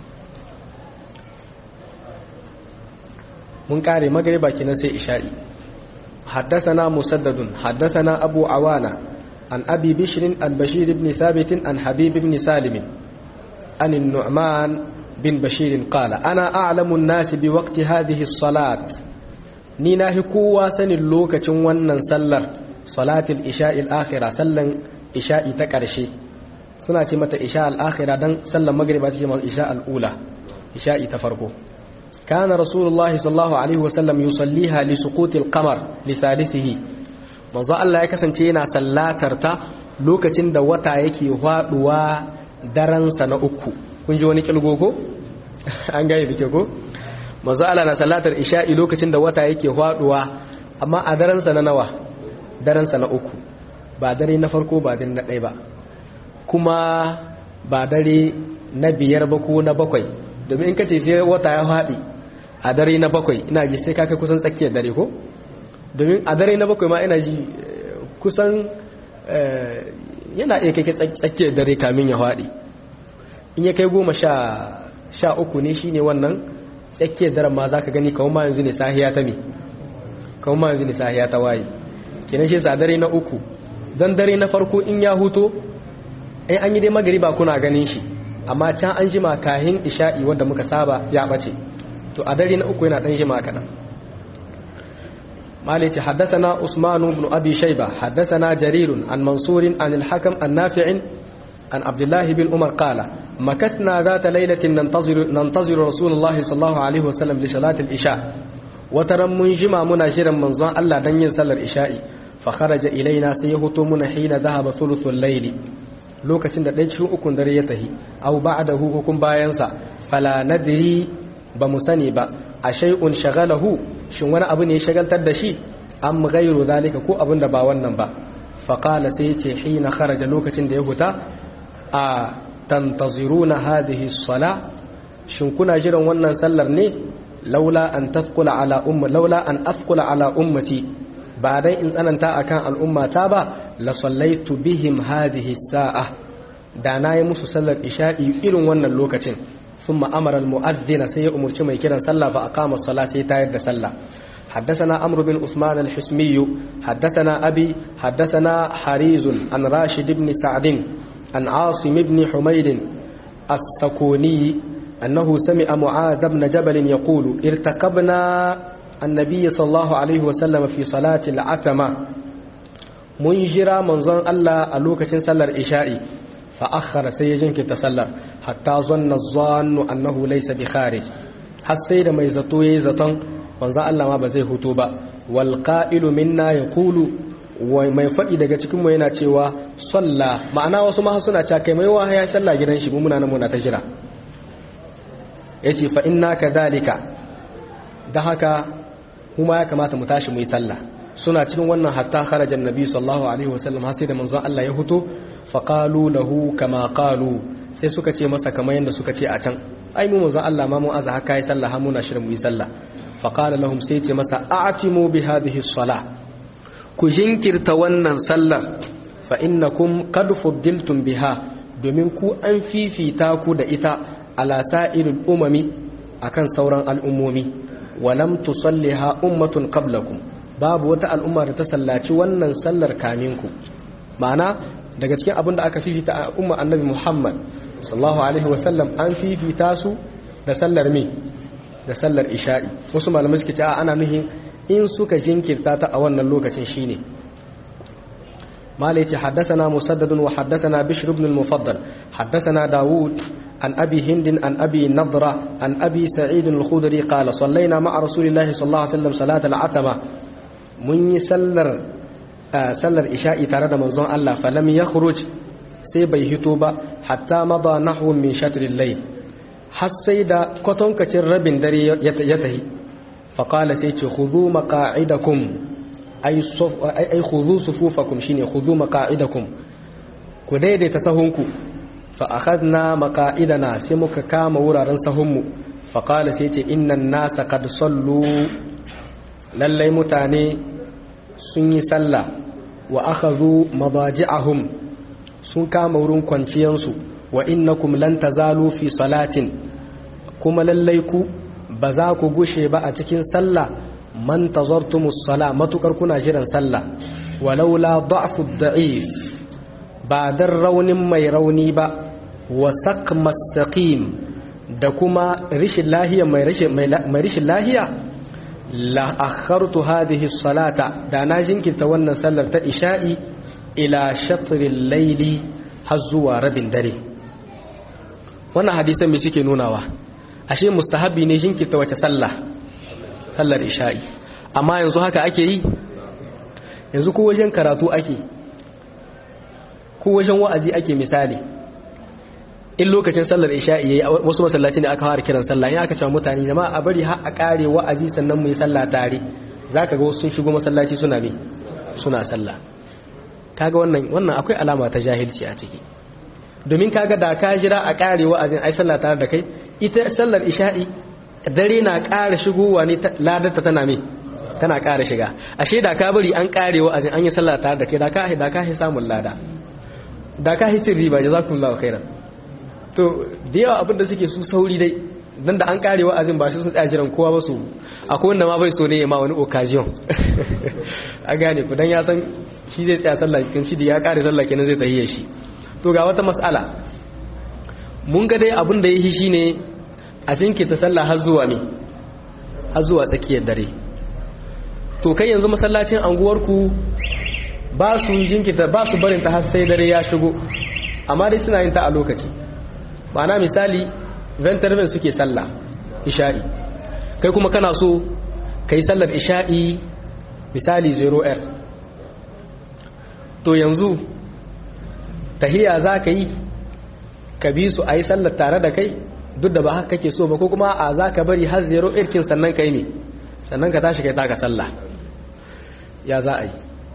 mun kare magriba kenan sai isha'i حدثنا مسدد حدثنا أبو عوانة عن أبي بشر عن بشير بن ثابت عن حبيب بن سالم عن النعمان بن بشير قال أنا أعلم الناس بوقت هذه الصلاة نينا هكوا سن اللوكة ونن سلر صلاة الإشاء الآخرة سلن إشاء تكرشي suna ce mata isha al'akhira don sallan magriba ce mata isha al'ula isha'i ta farko kana rasulullahi sallallahu alaihi wasallam yusalliha li suqutil qamar li thalithihi manzo Allah ya kasance yana sallatar ta lokacin da wata yake haduwa daren sa na uku kun ji wani kilgo ko an gane dake ko manzo Allah na sallatar isha'i lokacin da wata yake haduwa amma a daren sa na nawa daren sa na uku ba dare na farko ba dare na ɗaya ba kuma ba dare na biyar ba ko na bakwai domin in kace sai wata ya faɗi a dare na bakwai ina ji sai kaka kusan tsakiyar dare ko domin a dare na bakwai ma ina ji kusan yana iya kai tsakiyar dare kamin ya faɗi in ya kai goma sha uku ne shine wannan tsakiyar daren ma za ka gani kawo ma yanzu ne sahiya ta me kawo ma yanzu ne sahiya ta waye kenan shi sa dare na uku don dare na farko in ya huto ai an yi dai magariba kuna ganin shi amma can an jima kahin isha'i wanda muka saba ya bace to a dare na uku yana dan jima kadan مالك حدثنا عثمان بن أبي شيبة حدثنا جرير عن منصور عن الحكم النافع عن عبد الله بن عمر قال مكثنا ذات ليلة ننتظر, ننتظر رسول الله صلى الله عليه وسلم لصلاة الإشاء وترى من جمع مناجرا منظر الله دن ينسل الإشاء فخرج إلينا سيهتو من حين ذهب ثلث الليل lokacin da ɗaya cikin ukun dare ya tahi au ba'dahu hukun bayansa fala nadri ba mu sani ba a shay'un shagalahu shin wani abu ne ya shagaltar da shi am ghayru zalika ko abin da ba wannan ba fa qala sai yace hina kharaja lokacin da ya huta a tantaziruna hadhihi as-sala shin kuna jiran wannan sallar ne laula an tafqula ala umma laula an afqula ala ummati ba dai in tsananta akan al'ummata ba la sallaitu bihim hadhihi sa'a da na yi musu sallar isha'i irin wannan lokacin thumma amara al-mu'adhdhina sai ya umurci mai kiran sallah fa aqama as-salah sai tayar da sallah حدثنا عمرو بن عثمان الحسمي حدثنا أبي حدثنا حريز عن راشد بن سعد عن عاصم بن حميد السكوني أنه سمع معاذ بن جبل يقول ارتكبنا النبي صلى الله عليه وسلم في صلاة العتمة منجرا منظر الله ألوكة صلى الإشاء فأخر سيجنك تسلر حتى ظن الظان أنه ليس بخارج حسيد ما يزطو يزطن منظر الله ما بزي هتوبا والقائل منا يقول mai faɗi daga cikinmu yana cewa salla ma'ana wasu ma suna cewa kai mai wa ya salla gidan shi muna nan muna ta jira yace fa inna kadhalika da haka kuma ya kamata mu tashi mu yi sallah suna cikin wannan hatta kharaja annabi sallallahu alaihi wasallam har sai da manzon Allah ya fito fa qalu lahu kama qalu sai suka ce masa kamar yanda suka ce a can ai mu manzon Allah ma mu aza haka yi sallah har muna shirin mu yi sallah fa qala lahum sai ce masa a'timu bi hadhihi salah ku jinkirta wannan sallar fa innakum qad fuddiltum biha domin ku an fifita ku da ita ala sa'iril umami akan sauran al'ummomi walam tusalliha ummatun qablakum babu wata al'umma da ta sallaci wannan sallar kaminku ma'ana daga cikin abin da aka fifita a umma annabi Muhammad sallallahu alaihi wasallam an fifita su da sallar me da sallar isha'i wasu malamai suke ce ana nuhin in suka jinkirta ta a wannan lokacin shine malai ce haddathana musaddadun wa haddathana bishr ibn al-mufaddal haddathana daud عن أبي هند عن أبي نضرة عن أبي سعيد الخدري قال صلينا مع رسول الله صلى الله عليه وسلم صلاة العتمة من يسلر آه سلر إشاء ترد منظر الله فلم يخرج سيبي هتوبة حتى مضى نحو من شطر الليل حسيدا كتن كتر رب دري يتهي فقال سيتي خذوا مقاعدكم أي, صف أي خذوا صفوفكم شيني خذوا مقاعدكم كديدي تسهنكم فأخذنا مقائدنا سمك كام ورارن سهمو فقال سيتي إن الناس قد صلوا للي متاني سني سلا وأخذوا مضاجعهم سن كام ورن كونتيانسو وإنكم لن تزالوا في صلاة كما لليكو بزاكو غشي بقى تكين سلا من تزرتم الصلاة ما تكركنا جرا سلا ولولا ضعف الضعيف ba don raunin mai rauni ba wa sakmas saqim da kuma rishin lahiya mai rishin lahiya la akhartu hadhihi salata da na jinkirta wannan sallar ta isha'i ila shatril layli har zuwa rabin dare wannan hadisan me suke nunawa ashe mustahabi ne jinkirta wace sallah sallar isha'i amma yanzu haka ake yi yanzu ko wajen karatu ake ko wajen wa'azi ake misali in lokacin sallar isha'i yayi wasu masallaci ne aka fara kiran sallah in aka cewa mutane jama'a a bari har a kare wa'azi sannan mu yi sallah tare zaka ga wasu sun shigo masallaci suna me suna sallah kaga wannan wannan akwai alama ta jahilci a ciki domin kaga da ka jira a kare wa'azin ai sallah tare da kai ita sallar isha'i dare na ƙara shigowa ne ladarta tana me tana ƙara shiga ashe da ka bari an kare wa'azin an yi sallah tare da kai da ka da ka samun lada da ka hisin riba jazakumullahu khairan to da yawa abinda suke su sauri dai dan da an kare wa'azin ba shi sun tsaya jiran kowa ba su akwai wanda ma bai so ne ma wani occasion a gane ku dan ya san shi zai tsaya sallah cikin shi da ya kare sallah kenan zai tahiyya shi to ga wata mas'ala mun ga dai abin da yake shine a jinki ta sallah har zuwa me har zuwa tsakiyar dare to kai yanzu masallacin anguwarku ba su jinkita ba su barin ta har sai dare ya shigo amma dai suna yin ta a lokaci ma'ana misali ventarven suke sallah isha'i kai kuma kana so ka yi sallar isha'i misali 0r to yanzu tahiya za ka yi ka bi su a yi sallar tare da kai duk da ba haka kake so ba ko kuma a za ka bari har 0r kin sannan ka yi ne sannan ka tashi kai taka sallah ya za a yi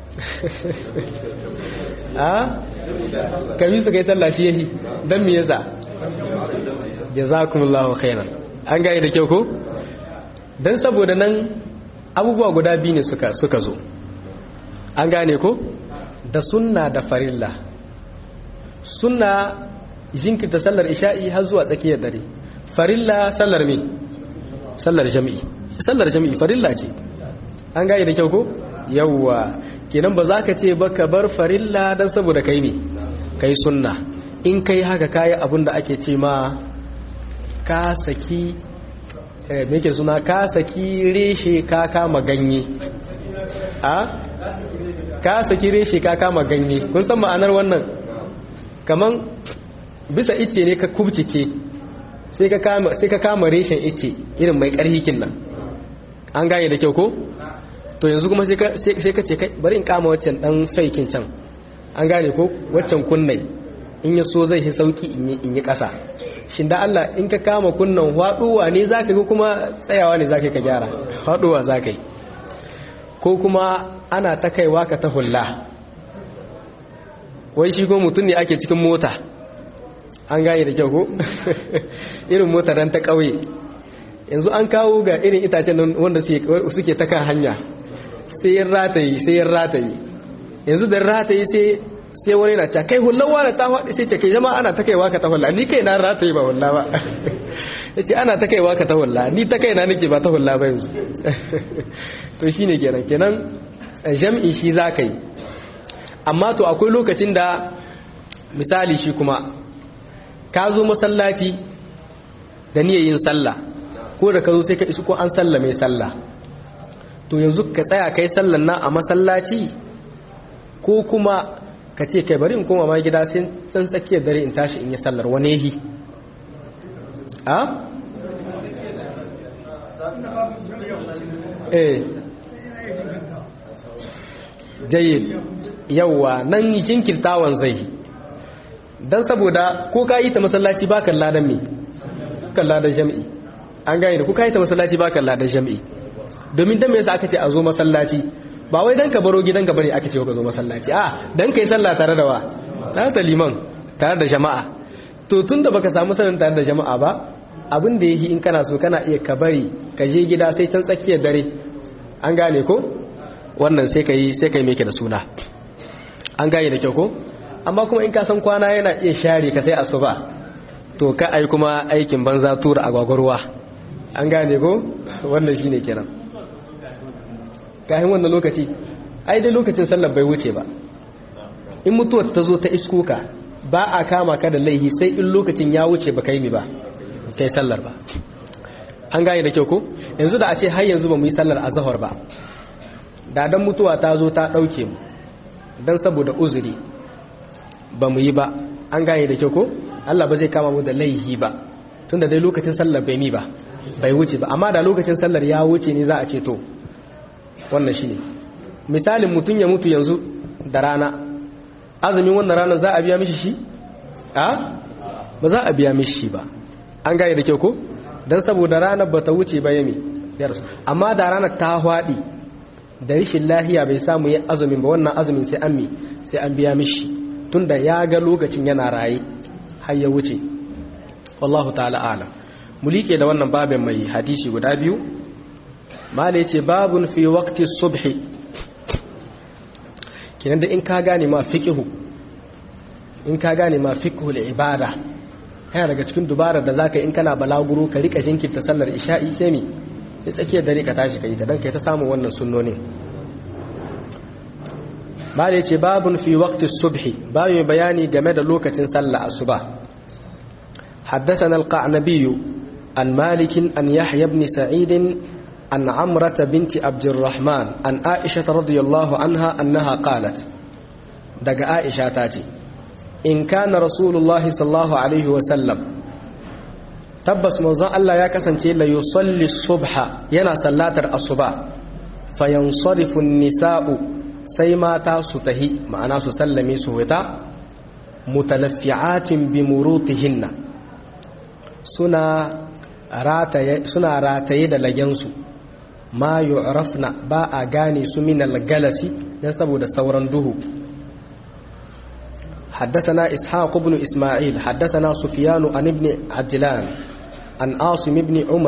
a kami su kai sallah shi yahi don me yasa jazakumullahu khairan an gane da kyau ko dan saboda nan abubuwa guda biyu ne suka suka zo an gane ko da sunna da farilla sunna jinkirta sallar isha'i har zuwa tsakiyar dare farilla sallar me sallar jami'i sallar jami'i farilla ce an gane da kyau ko yawwa kenan ba za ka ce ba ka bar farilla don saboda kai ne kai sunna in kai haka kayi abin da ake ce ma ka saki me ke suna ka saki reshe ka kama ganye a ka saki reshe ka kama ganye kun san ma'anar wannan kaman bisa ice ne ka kubcike sai ka kama sai ka kama reshen ice irin mai karhikin nan an gane da kyau ko to yanzu kuma sai ka ce kai bari in kama waccan dan faikin can an gane ko waccan kunnai in ya so zai yi sauki in yi ƙasa shin da Allah in ka kama kunnan haɗuwa ne za ka ga kuma tsayawa ne za ka gyara haɗuwa za ka yi ko kuma ana ta kaiwa ka ta hulla wai shi ko mutum ne ake cikin mota an gane da kyau ko irin mota ran ta ƙauye yanzu an kawo ga irin itacen wanda suke ta kan hanya sai yin rataye sai yin rataye yanzu da rataye sai wani na ce kai hullawa da ta faɗi sai ce kai jama'a ana ta kaiwa ka ta hulla ni kai na rata yi ba hulla ba ya ce ana ta kaiwa ka ta hulla ni ta kai na nake ba ta hulla ba yanzu to shi ne kenan kenan jam'i shi za ka yi amma to akwai lokacin da misali shi kuma ka zo masallaci da niyyar yin sallah ko da ka zo sai ka isu ko an sallah mai sallah to yanzu ka tsaya kai sallan nan a masallaci ko kuma ka ce kai bari in koma ma gida sai san tsakiyar dare in tashi in yi sallar wani yahi a? eh jayyid yawwa nan jinkirtawan zai don saboda ko ka yi ta masallaci ba kan ladan me kan ladan jam'i an gane da ko ka yi ta masallaci ba kan ladan jam'i domin dan me yasa aka ce a zo masallaci ba wai dan ka baro gidanka bane aka ce ka zo masallaci a dan kai sallah tare da wa tare da liman tare da jama'a to tunda baka samu sanin tare da jama'a ba abin da yake in kana so kana iya ka bari ka je gida sai can tsakiyar dare an gane ko wannan sai kai sai kai meke da suna an gane da kyau ko amma kuma in ka san kwana yana iya share ka sai asuba to ka ai kuma aikin banza tura agwagwarwa an gane ko wannan shine kenan kayan wannan lokaci ai dai lokacin sallar bai wuce ba in mutuwar ta zo ta iskoka ba a kama ka da laihi sai in lokacin ya wuce ba kai mi ba kai sallar ba an gane da kyau ko yanzu da a ce har yanzu ba mu yi sallar azhar ba da dan mutuwa ta zo ta dauke mu dan saboda uzuri ba mu yi ba an gane da kyau ko Allah ba zai kama mu da laihi ba tunda dai lokacin sallar bai mi ba bai wuce ba amma da lokacin sallar ya wuce ne za a ce to wannan shi ne misalin mutum ya mutu yanzu da rana azumin wannan ranar za a biya mishi shi a ba za a biya mishi shi ba an gane da kyau ko don saboda ranar ba ta wuce ba yami amma da ranar ta haɗi da rishin lahiya bai samu yin azumin ba wannan azumin sai an mi sai an biya mishi tunda ya ga lokacin yana raye har ya wuce wallahu ta'ala alam mu liƙe da wannan babin mai hadisi guda biyu mala yace babun fi waqti subhi kinan da in ka gane ma fiqhu in ka gane ma fiqhu ibada yana daga cikin dubarar da zaka in kana balaguro ka rika jinkirta sallar isha'i sai mi sai tsakiyar dare ka tashi kai ta dan kai ta samu wannan sunnonin mala yace babun fi waqti subhi babu bayani game da lokacin sallar asuba حدثنا القعنبي عن مالك أن يحيى بن سعيد عن عمرة بنت عبد الرحمن عن عائشة رضي الله عنها أنها قالت دق عائشة تاتي إن كان رسول الله صلى الله عليه وسلم تبس موضوع الله يا كسنتي لا يصلي الصبح ينا صلاتر الصبح فينصرف النساء سيما تاسته معنا سلمي سوتا متلفعات بمروطهن سنا suna rataye da lagensu ma yu'rafna ba a gane su min al-galasi dan saboda sauran duhu حدثنا إسحاق بن إسماعيل حدثنا سفيان عن ابن عجلان عن عاصم بن عمر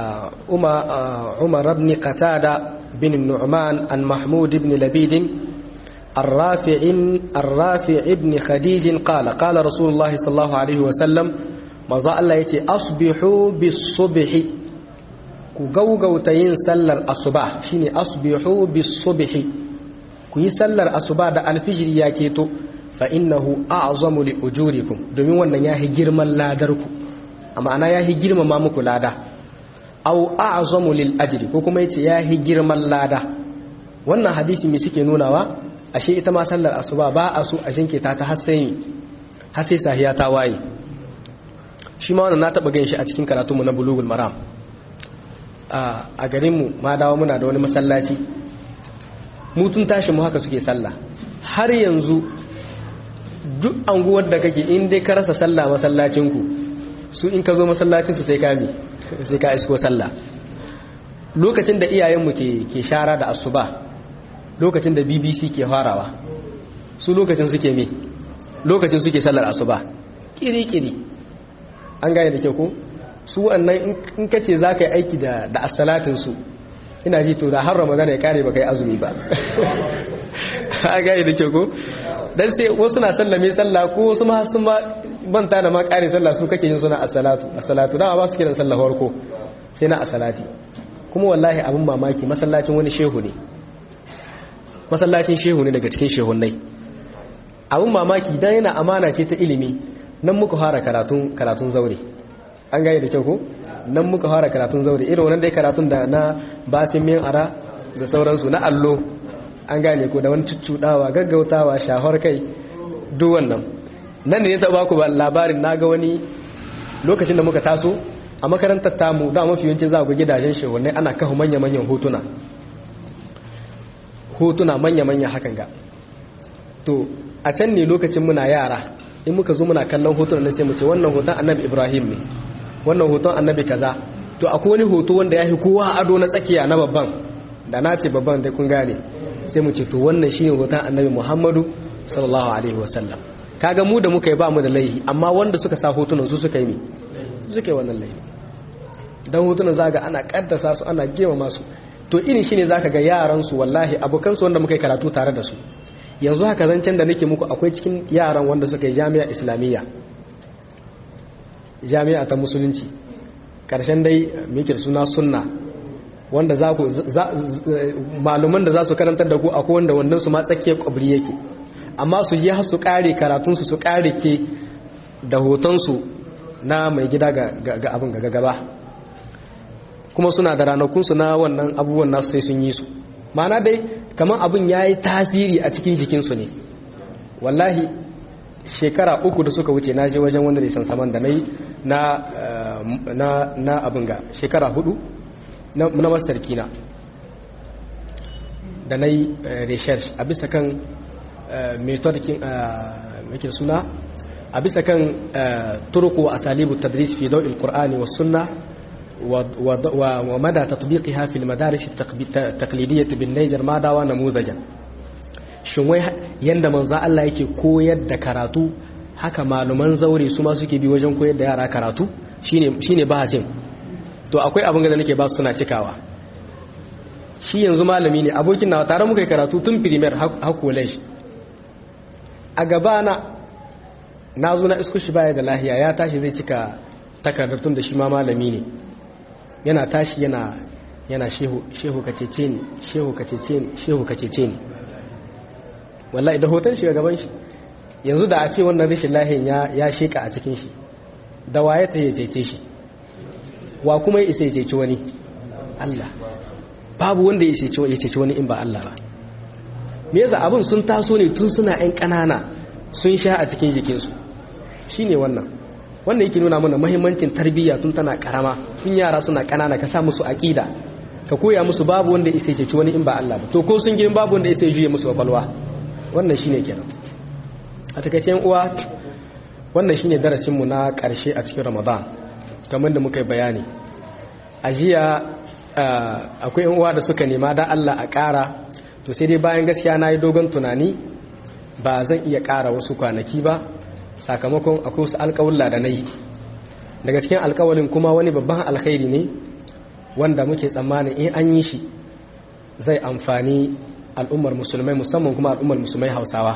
عمر بن قتادة بن النعمان عن محمود بن لبيد الرافع الرافع بن خديج قال قال رسول الله صلى الله عليه وسلم manzo Allah ya ce asbihu bis-subhi ku gaugauta yin sallar asuba shine asbihu bis-subhi ku yi sallar asuba da alfijir ya keto fa innahu a'zamu li ujurikum domin wannan yahi girman ladarku amma ana yahi girmama muku lada aw a'zamu lil ajri ko kuma yace yahi girman lada wannan hadisi me suke nunawa ashe ita ma sallar asuba ba a so a jinkita ta har sai har sai sahiya ta waye shi ma wannan na taɓa gan shi a cikin karatunmu na bulugul maram a garinmu ma dawo muna da wani masallaci mutun tashi mu haka suke sallah har yanzu duk anguwar da kake in dai ka rasa sallah masallacinku su in ka zo masallacinsu sai ka mi sai ka isko sallah lokacin da iyayenmu ke ke shara da asuba lokacin da bbc ke farawa su lokacin suke mi lokacin suke sallar asuba kiri-kiri an gane da kyau ko su wannan in ka ce za ka yi aiki da asalatinsu ina ji to da har ramadan ya kare ba kai azumi ba an gane da kyau ko dan sai wasu na sallame sallah ko wasu ma sun ma banta da ma ƙarin sallah su kake yin suna as-salatu as-salatu dama ba su kiran sallah farko sai na as-salati kuma wallahi abin mamaki masallacin wani shehu ne masallacin shehu ne daga cikin shehunnai abin mamaki dan yana amana ce ta ilimi nan muka fara karatun karatun zaure an gane da kyau ko nan muka fara karatun zaure irin wannan dai karatun da na basin min ara da sauransu na allo an gane ko da wani cuccudawa gaggautawa shahar kai duk wannan nan ne ya taɓa ku ba labarin na ga wani lokacin da muka taso a makarantar tamu da mafi yawancin za ku gidajen shehunai ana kafa manya-manyan hotuna hotuna manya-manya hakan ga to a can ne lokacin muna yara in muka zo muna kallon hotunan sai mu ce wannan hoton annabi ibrahim ne wannan hoton annabi kaza to akwai wani hoto wanda ya fi kowa ado na tsakiya na babban da na ce babban dai kun gane sai mu ce to wannan shine hoton annabi muhammadu sallallahu alaihi wasallam kaga mu da muka yi ba mu da laihi amma wanda suka sa hotunan su suka yi ne suka yi wannan laihi dan hotunan zaga ana kaddasa su ana gema masu to irin shine zaka ga yaran su wallahi abokan su wanda muka yi karatu tare da su yanzu haka zancen da nake muku akwai cikin yaran wanda suka yi jami'a islamiyya jami'a ta musulunci karshen dai mikir suna sunna wanda za ku maluman da za su karantar da ku akwai wanda wannan su ma tsakiyar kwabri yake amma su yi su kare karatunsu su kare ke da hotonsu na mai gida ga abin ga gaba kuma suna da ranakunsu na wannan abubuwan nasu sai sun yi su mana dai kamar abin ya yi tasiri a cikin jikinsu ne wallahi shekara uku da suka wuce na je wajen wanda nisan saman da na yi na abin ga shekara hudu na master kina da na yi research a bisa kan metodikin make suna a bisa kan turku a salibu tadris fi dau'il qur'ani was sunna wa mada tatbiqiha fil madaris taqlidiyyah bin Niger ma dawa namudajan shin wai yanda manzo Allah yake koyar da karatu haka maluman zaure su ma suke bi wajen koyar da yara karatu shine shine bahasin to akwai abin da nake ba su suna cikawa shi yanzu malami ne abokin nawa tare muka yi karatu tun primaire har college a gabana na zo na isko shi baya da lahiya ya tashi zai cika takardar tun da shi ma malami ne yana tashi yana yana shehu shehu kacece ni shehu kacece ni shehu kacece ni wallahi da hoton shi gaban shi yanzu da a ce wannan rashin lahiyan ya ya sheka a cikin shi da waye ta ya cece shi wa kuma ya isa ya cece wani Allah babu wanda ya cece wani in ba Allah ba me yasa abin sun taso ne tun suna ƴan ƙanana sun sha a cikin jikinsu shine wannan wannan yake nuna mana muhimmancin tarbiyya tun tana karama tun yara suna ƙanana ka sa musu aqida ka koya musu babu wanda ya cece wani in ba Allah ba to ko sun girin babu wanda ya juye musu kwakwalwa wannan shine kenan a takaice uwa wannan shine darasin mu na ƙarshe a cikin Ramadan kamar da muka yi bayani a jiya akwai uwa da suka nema da Allah a ƙara to sai dai bayan gaskiya na yi dogon tunani ba zan iya ƙara wasu kwanaki ba sakamakon akwai wasu alƙawulla da na yi daga cikin alƙawalin kuma wani babban alkhairi ne wanda muke tsammanin in an yi shi zai amfani al'ummar musulmai musamman kuma al'ummar musulmai hausawa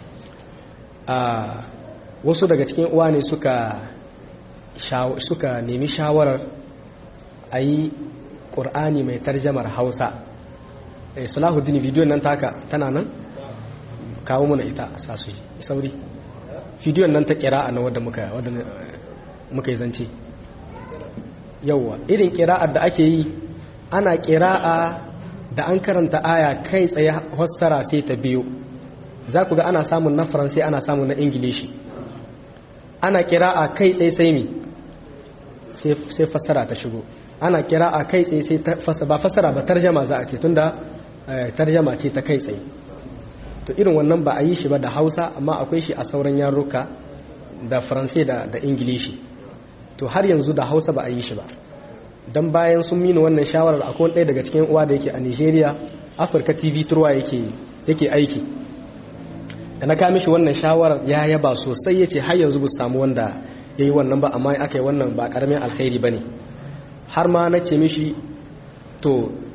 wasu daga cikin uwa ne suka suka nemi shawarar a yi ƙur'ani mai tarjamar hausa salahuddin bidiyon nan taka tana nan kawo muna ita a sasu sauri bidiyon nan ta kira a na wadda muka yi zance yauwa irin kira'ar da ake yi ana kira'a da an karanta aya kai tsaye fassara sai ta biyo za ku ga ana samun na faransai ana samun na ingilishi ana kira'a kai tsaye sai mi sai fassara ta shigo ana kira'a kai tsaye sai ba fassara ba tarjama za a ce tunda tarjama ce ta kai tsaye to irin wannan ba a yi shi ba da hausa amma akwai shi a sauran yaruka da faransai da da ingilishi to har yanzu da hausa ba a yi shi ba don bayan sun mini wannan shawarar akwai ɗaya daga cikin uwa da yake a nigeria afirka tv turwa yake aiki da na kamishi wannan shawarar ya yaba sosai ya ce har yanzu bu samu wanda ya yi wannan ba amma aka yi wannan ba ƙaramin alkhairi ba ne har ma na ce mishi to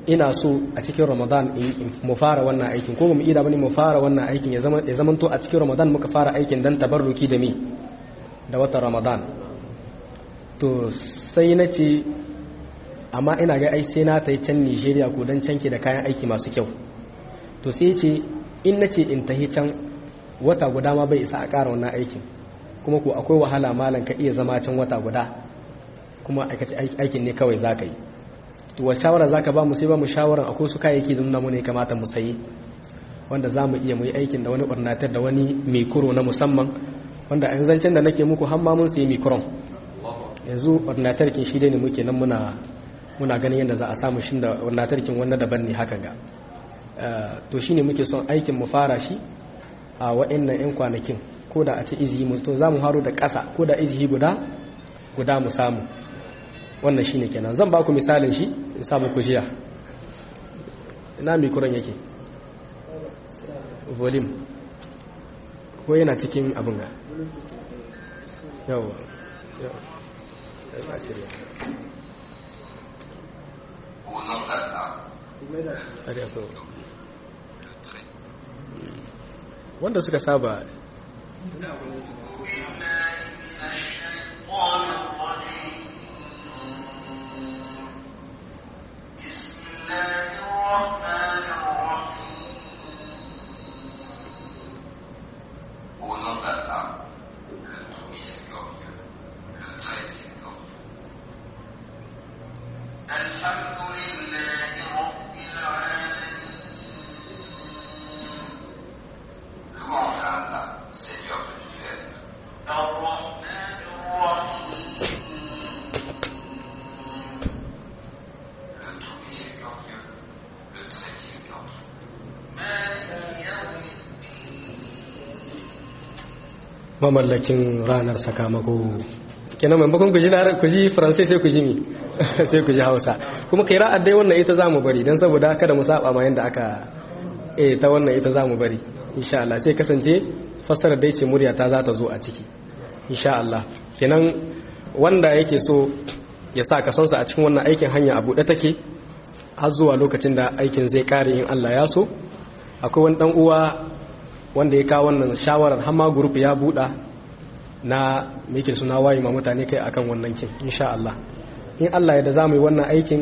ina so a cikin ramadan mu fara wannan aikin ko mu ida bane mu fara wannan aikin ya zama ya zamanto a cikin ramadan muka fara aikin dan tabarruki da mi da watan ramadan to sai na ce amma ina ga ai sai na ta yi can nigeria ko don canke da kayan aiki masu kyau to sai ce in na ce in tahi can wata guda ma bai isa a ƙara wannan aikin kuma ko akwai wahala malam ka iya zama can wata guda kuma aikin ne kawai za ka yi to wa shawara za ka ba mu sai ba mu shawaran akwai su kayayyaki da nuna mu ne kamata mu sayi wanda za mu iya mu yi aikin da wani ornatar da wani mikro na musamman wanda a yanzancen da nake muku har ma mun sayi mikron yanzu ornatar kin shi dai ne muke nan muna muna ganin yadda za a samu shi da ornatar kin wanda daban ne haka ga to shine muke son aikin mu fara shi a wa'annan yan kwanakin ko da a ce izihi mu to za mu haro da ƙasa ko da izihi guda guda mu samu wannan shine kenan zan ba ku misalin shi in samu ku jiya ina mikron yake volume ko yana cikin abin ga yawa yawa wanda suka saba mamallakin ranar sakamako kenan maimakon ku ji ku ji faransai sai ku ji mi sai ku ji hausa kuma kai ra'ad dai wannan ita zamu bari dan saboda kada mu saba ma yanda aka eh ta wannan ita zamu bari insha Allah sai kasance fassara dai ce murya ta za ta zo a ciki insha Allah kenan wanda yake so ya sa kasonsa a cikin wannan aikin hanya a buɗe take har zuwa lokacin da aikin zai kare in Allah ya so akwai wani dan uwa wanda ya kawo wannan shawarar hama group ya buɗa na meke suna waye ma mutane kai akan wannan kin insha Allah in Allah ya da zamu yi wannan aikin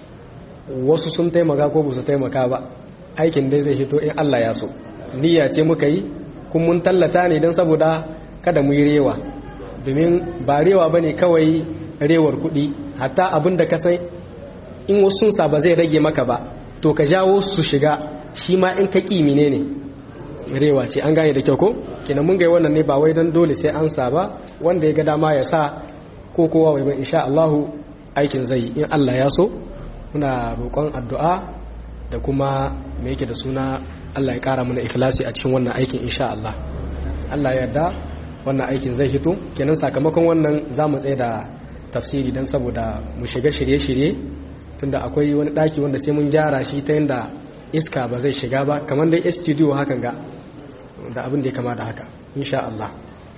wasu sun taimaka ko ba su taimaka ba aikin dai zai hito in Allah ya so niyya ce muka yi kun mun tallata ne don saboda kada mu yi rewa domin ba rewa bane kawai rewar kuɗi hatta abin da ka san in wasu sun ba zai rage maka ba to ka jawo su shiga shi ma in ka ƙi ne ne rewa ce an gane da kyau ko kenan mun ga wannan ne ba wai dan dole sai an sa ba wanda ya ga dama ya sa ko kowa wai ba insha Allah aikin zai in Allah ya so muna roƙon addu'a da kuma me yake da suna Allah ya ƙara mana ikhlasi a cikin wannan aikin insha Allah Allah ya yarda wannan aikin zai fito kenan sakamakon wannan za mu tsaye da tafsiri dan saboda mu shiga shirye-shirye tunda akwai wani ɗaki wanda sai mun gyara shi ta yanda iska ba zai shiga ba kamar dai studio hakan ga da abin da ya kama da haka insha Allah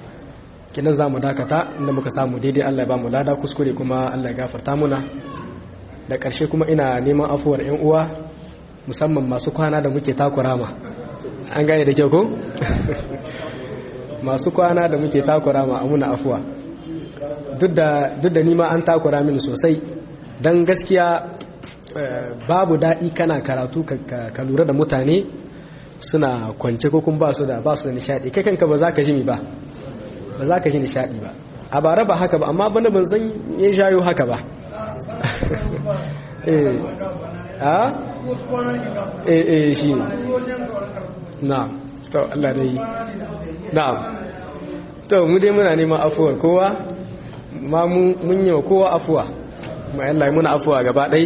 kinan za mu dakata inda muka samu daidai Allah ya ba mu lada kuskure kuma Allah ya gafarta muna da ƙarshe kuma ina neman afuwar 'yan uwa musamman masu kwana da muke takura ma an gane da kyau ko masu kwana da muke takura ma amuna afuwa duk da nima an takura mini sosai don gaskiya babu daɗi kana karatu ka lura da mutane suna kwance ko kun ba su da ba su da nishadi kai kanka ba za ka ji mi ba ba za ka ji nishadi ba a bara ba haka ba amma bana ban san ya shayo haka ba eh a eh eh shi na to Allah dai na'am to mu dai muna neman afuwar kowa ma mun yi wa kowa afuwa ma Allah muna afuwa gaba ɗai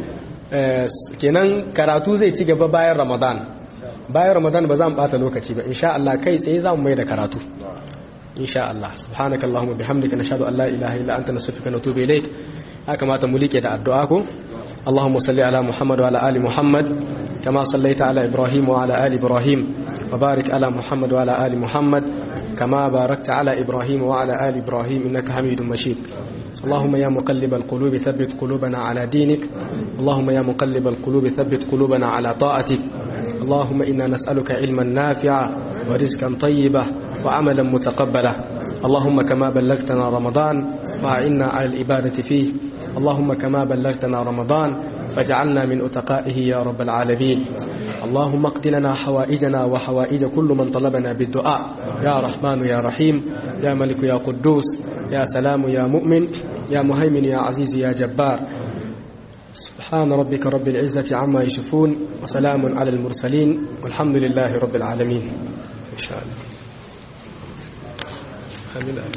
kenan karatu zai ci gaba bayan ramadan bayan ramadan ba za mu bata lokaci ba insha Allah kai tsaye za mu mai da karatu insha Allah subhanaka allahumma bihamdika nashhadu an la ilaha illa anta nastaghfiruka wa natubu ilayk haka mata mu like da addu'a ko اللهم صل على محمد وعلى آل محمد كما صليت على إبراهيم وعلى آل إبراهيم وبارك على محمد وعلى آل محمد كما باركت على إبراهيم وعلى آل إبراهيم إنك حميد مجيد اللهم يا مقلب القلوب ثبت قلوبنا على دينك اللهم يا مقلب القلوب ثبت قلوبنا على طاعتك اللهم إنا نسألك علما نافعا ورزقا طيبا وعملا متقبلا اللهم كما بلغتنا رمضان فأعنا على الإبادة فيه اللهم كما بلغتنا رمضان فاجعلنا من أتقائه يا رب العالمين اللهم اقض لنا حوائجنا وحوائج كل من طلبنا بالدعاء يا رحمن يا رحيم يا ملك يا قدوس يا سلام يا مؤمن يا مهيمن يا عزيز يا جبار سبحان ربك رب العزة عما يشفون وسلام على المرسلين والحمد لله رب العالمين إن شاء الله